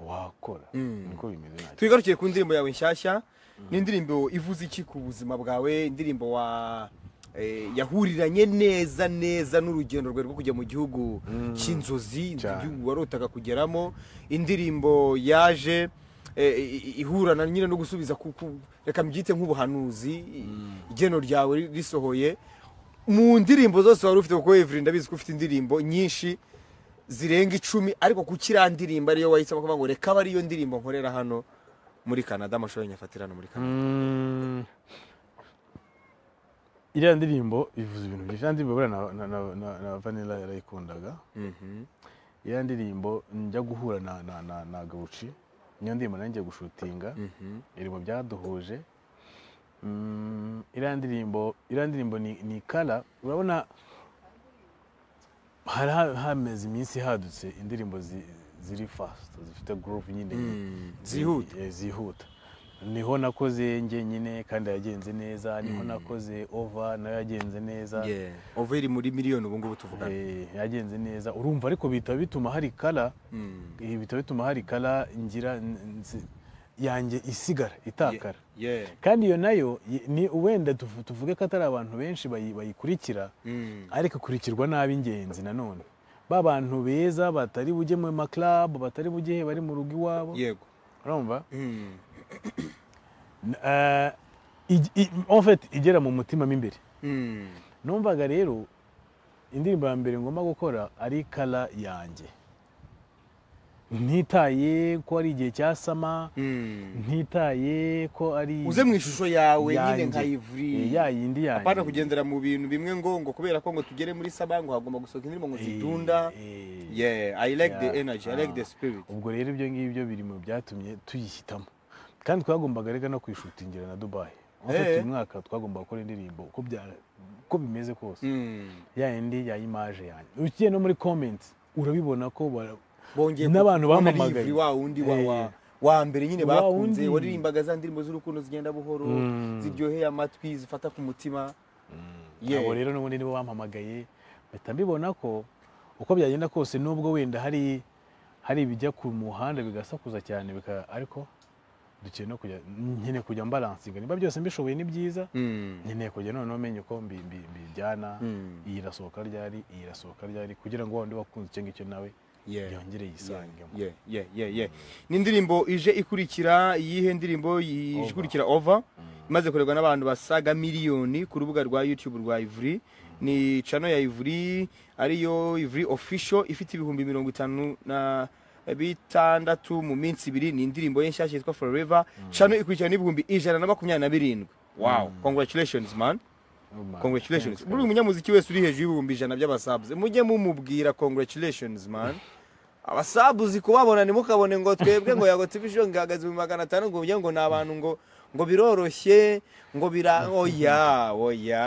wakora Mm. niko bimeze nacyo tugarukiye ku ndirimbo yawe nshyashya ni indirimbo ivuze iki ku buzima bwawe indirimbo wa eh, yahuriranye neza neza n'urugendo rwawe rwo kujya mu gihugu cy'inzozi Cyane. igihugu warotaga kugeramo indirimbo yaje eh, i- i- ihurana nyine no gusubiza ku- ku- reka mbyite nk'ubuhanuzi i- igeno ryawe ri- risohoye mu ndirimbo zose wari ufite kuko Every ndabizi ko ufite indirimbo nyinshi zirenga icumi ariko ku kiriya ndirimbo ariyo wahisemo kuvuga ngo reka abe ariyo ndirimbo nkorera hano muri canada amashusho y'inyafatira hano muri canada Mm. iriya ndirimbo ivuze ibintu byinshi iriya ndirimbo buriya na- na- na- na- na vanilla yarayikundaga Mhm. iriya ndirimbo njya guhura na, na, na, na gawuci niyo ndirimbo nanjye gushutinga Mhm. iri mu byaduhuje Mm, iriya ndirimbo iriya ndirimbo ni, ni kara urabona hari ha- hameze iminsi hadutse indirimbo zi- ziri fast zifite groove nyine Mm, zihuta. Eh, zihuta niho nakoze njye nyine kandi yagenze neza niho nakoze ova nayo yagenze neza Yeah. ova iri muri miliyoni ubu ngubu tuvugana Eh, yagenze neza urumva ariko bihita bituma hari kara Mm. ibi bitaba bituma hari kara ngira n- nzi- yanjye isigara itakara Yeah. kandi iyo nayo y- ni wenda tuvu- tuvuge ko atari abantu benshi bayi- bayikurikira Mm. ariko ikurikirwa n'ab'ingenzi nanone ba bantu beza batari bujye mu maklabu batari bujye he, bari mu rugo iwabo yego urumva Mm. N- eh, ij- i- en fait igera mu mutima mo imbere numvaga rero indirimbo ya mbere ngomba gukora ari kara yanjye ntitaye ko ari igihe cyasama ntitaye ko ari uze mu ishusho yawe nyine yanjye. nka Eh, ivuri ya yindi yanjye apana kugendera mu bintu bimwe ngo ngo kubera ko ngo tugere muri saba ngo hagomba gusohoka indirimbo ngo Eh, zidunda eh, yeah i like the yeah, energy i like the ah. spirit ubwo rero ibyo ngibyo biri mu byatumye tuyihitamo kandi twagombaga rega no kuyishutingira na dubayi Eh. uyu mwaka twagomba gukora indirimbo uko bya- uko bimeze kose Mm. ya yindi ya imaje yanjye ugiye no muri comments urabibona ko bara- bongeye N'abantu kubona bampamagaye. livuri wa wundi wa, wa, Eh. wa mbere nyine Wa bakunze wundi. waririmbaga za ndirimbo z'urukundo zigenda buhoro Mm. ziryoheye amatwi zifata ku mutima Yeah. abo rero n'ubundi nibo bampamagaye mpita mbibona ko uko byagenda kose nubwo wenda hari hari ibijya ku muhanda bigasakuza cyane bika ariko dukeneye no kujya nkeneye kujya mbaransinga niba byose mbishoboye ni byiza Mm. nkeneye kujya none umenya uko mbi- mbi- mbijyana Mm. iyi irasohoka ryari iyi irasohoka ryari kugira ngo wa wundi wakunze icyo ngicyo nawe Yeah. yongere yisangemo Yeah, yeah, yeah, yeah. n'indirimbo ije ikurikira iyihe ndirimbo yi- Over. ikurikira over imaze kurerwa n'abantu basaga miliyoni ku rubuga rwa youtube rwa ivuri ni cano ya ivuri ariyo ivuri official ifite ibihumbi mirongo itanu na bitandatu mu minsi ibiri ni indirimbo ye nshyashya yitwa forever cano ikurikira n'ibihumbi ijana na makumyabiri na birindwi wow congratulations man congratulations buri umunyamuziki wese uri hejuru y'ibihumbi ijana by'abasabuze mujye mumubwira congratulations man abasabuzi kubabona ntimukabone ngo twebwe ngo yago tubisho ngihagaze mu magana atanu ngo ujye ngo ni abantu ngo ngo biroroshye ngo bira oya oya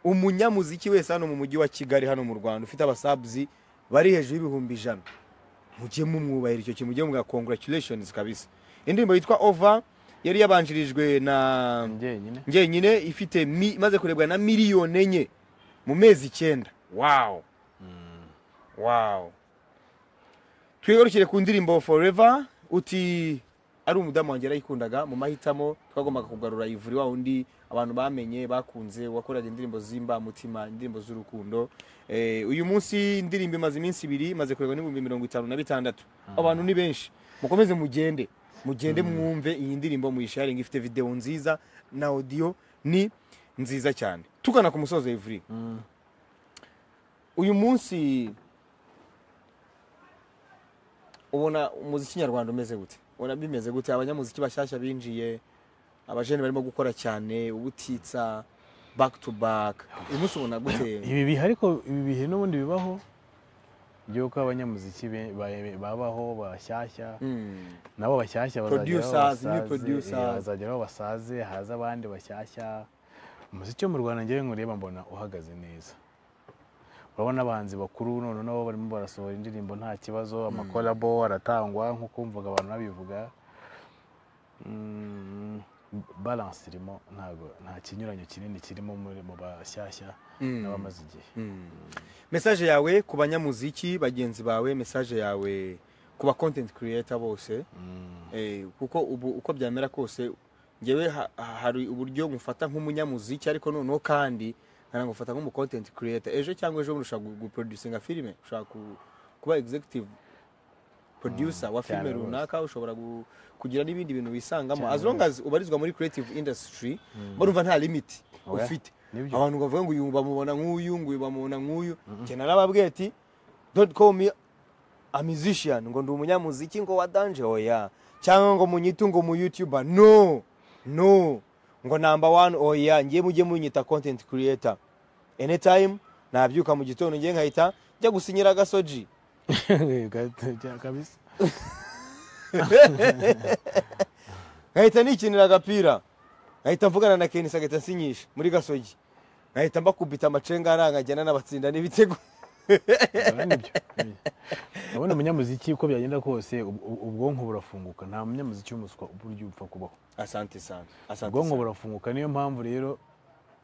umunyamuziki wese hano mu mujyi wa kigali hano mu rwanda ufite abasabuzi bari hejuru y'ibihumbi ijana mujye mumwubahira icyo kintu mujye mubwira congratulations kabisa indirimbo yitwa over yari yabanjirijwe na njyenyine njyenyine ifite mi, imaze kurebwa na miliyoni enye mu mezi icyenda wow wow twigarukire ku ndirimbo forever uti ari umudamu wanjye yarayikundaga mu mahitamo twagombaga kugarura ivuri wa wundi abantu bamenye bakunze wakoraga indirimbo z'imbamutima indirimbo z'urukundo eh, uyu munsi indirimbo imaze iminsi ibiri imaze kurebwa n'ibihumbi mirongo itanu na bitandatu abantu ni benshi mukomeze mugende mugende mwumve iyi ndirimbo muyisharinga ifite videwo nziza na audio ni nziza cyane tugana ku musozo ivuri uyu munsi ubona umuziki nyarwanda umeze gute ubona bimeze gute abanyamuziki bashyashya binjiye abajene barimo gukora cyane ubutitsa back to back uyu munsi ubona gute ibi bihe ariko ibi bihe n'ubundi bibaho by'uko abanyamuziki be- ba- babaho bashyashya Mm, nabo bashyashya bazagera aho Producers, new basaze, producers. eh, bazagera aho basaze haza abandi bashyashya umuziki wo mu rwanda ngewe nkureba mbona uhagaze neza urabona abahanzi bakuru none nabo barimo barasohora indirimbo nta kibazo amakolabo aratangwa nk'uko wumvaga abantu babivuga Mm, balance irimo ntago nta kinyuranyo kinini kirimo muri mu bashyashya Mm. n'abamaze igihe mm. message yawe ku banyamuziki bagenzi bawe message yawe ku ba content creator bose Mm. Eh, kuko ubu uko byamera kose ngewe ha- ha- hari uburyo mufata nk'umunyamuziki ariko noneho kandi nkanagufata mufata nk'umu content creator ejo cyangwa ejo bundi ushobora gu- guproducinga filime ushobora ku- kuba executive producer wa cyane filime rwose. runaka ushobora gu- kugira n'ibindi bintu wisangamo Cyane as long as ubarizwa muri creative industry barumva nta limit Oya, ufite nibyo. abantu bavuga ngo uyu bamubona nk'uyu ngo uyu bamubona nk'uyu njye narababwiye ati don't call me a musician ngo ndi umunyamuziki ngo wa danje oya cyangwa ngo munyitu ngo mu youtuber no no ngo number one oya ngiye mujye munyita content creator anytime nabyuka mu gitondo ngiye nkahita njya gusinyira agasoji kabisa nkahita nikinira agapira nkahita mvugana na kenisi agahita ansinyisha muri gasogi nkahita mbakubita amacenga aranga njyana n'abatsinda n'ibitego Urabona nibyo urabona umunyamuziki uko byagenda kose ub- ub- ubwonko burafunguka nta munyamuziki w'umuswa uburyo upfa kubaho asante sana asante ubwonko sana burafunguka niyo mpamvu rero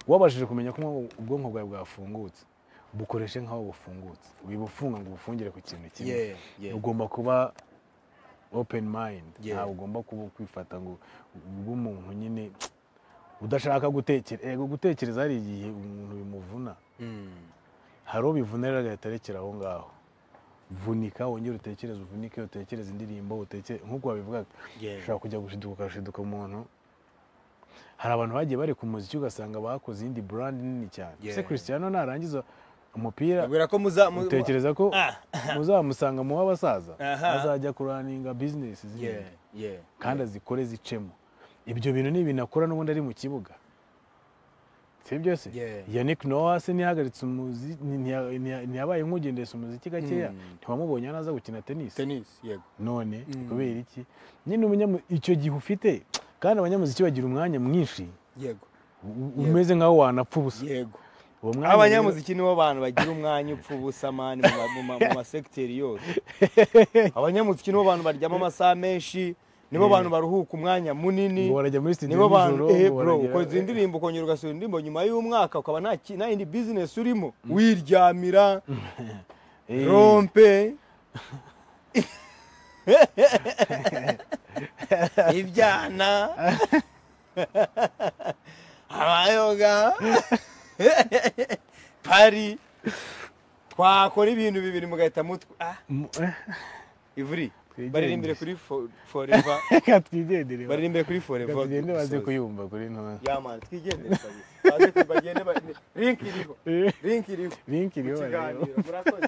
wabashije kumenya ko ubwonko bwawe bwafungutse bukoreshe nk'aho bufungutse wibufunga ngo ubufungire ku kintu kimwe Yeah, yeah. ugomba kuba open mind Yeah. ntabwo ugomba kuba kwifata ngo ube umuntu nyine udashaka gutekere ego gutekereza hari igihe umuntu bimuvuna Mm. hari uwo bivunira agahita arekera aho ngaho vunika wongere utekereze uvunike utekereze indirimbo utekere nk'uko wabivugaga Yeah. ushobora kujya gushiduka ugashiduka umuntu hari abantu bagiye bari ku muziki ugasanga bakoze iyindi burandi nini cyane ese Yeah. christiano narangiza umupira Babwira ko muza mu- utekereza ko Ah. muzamusanga mu w'abasaza Aha. azajya kuraninga bizinesi Yeah, zindi yeah. kandi azikore zicemo ibyo bintu ni ibintu akora n'ubundi ari mu kibuga si byo se Yeah. yannick noah se ntiyahagaritse umuzi- ni- ntiya- ntiya- ntiyabaye nk'ugendesha umuziki gakeya ntiwamubonye naza gukina tenisi Tennis, yego. none kubera iki nyine umunyamu- icyo gihe ufite kandi abanyamuziki bagira umwanya mwinshi Yego. u- u- umeze nk'aho wanapfa ubusa Yego. uwo mwanya abanyamuziki nibo bantu bagira umwanya upfa ubusa mani mu ma- mu ma- mu masekiteri yose abanyamuziki nibo bantu baryama amasaha menshi nibo bantu baruhuka umwanya munini ngo barajya muri studio nibo bantu nijoro, eh ngo bro baragera- ukoze indirimbo ukongera ugasura indirimbo nyuma y'umwaka ukaba nta ki- nta yindi business urimo wiryamira Eh, rompe ibyana abayoga pari twakora ibintu bibiri mugahita mutwe ah, mu- eh, ivuri Twigenge. baririmbire kuri fo- forever reka twigendere baririmbire kuri forever reka tugende baze dusoze. kuyumva kuri ntonse Ya man, twigendere kabisa. Baze ku- bagende ba- link iriho. Link iriho. link Mu iriho bareba kiganiro. Murakoze.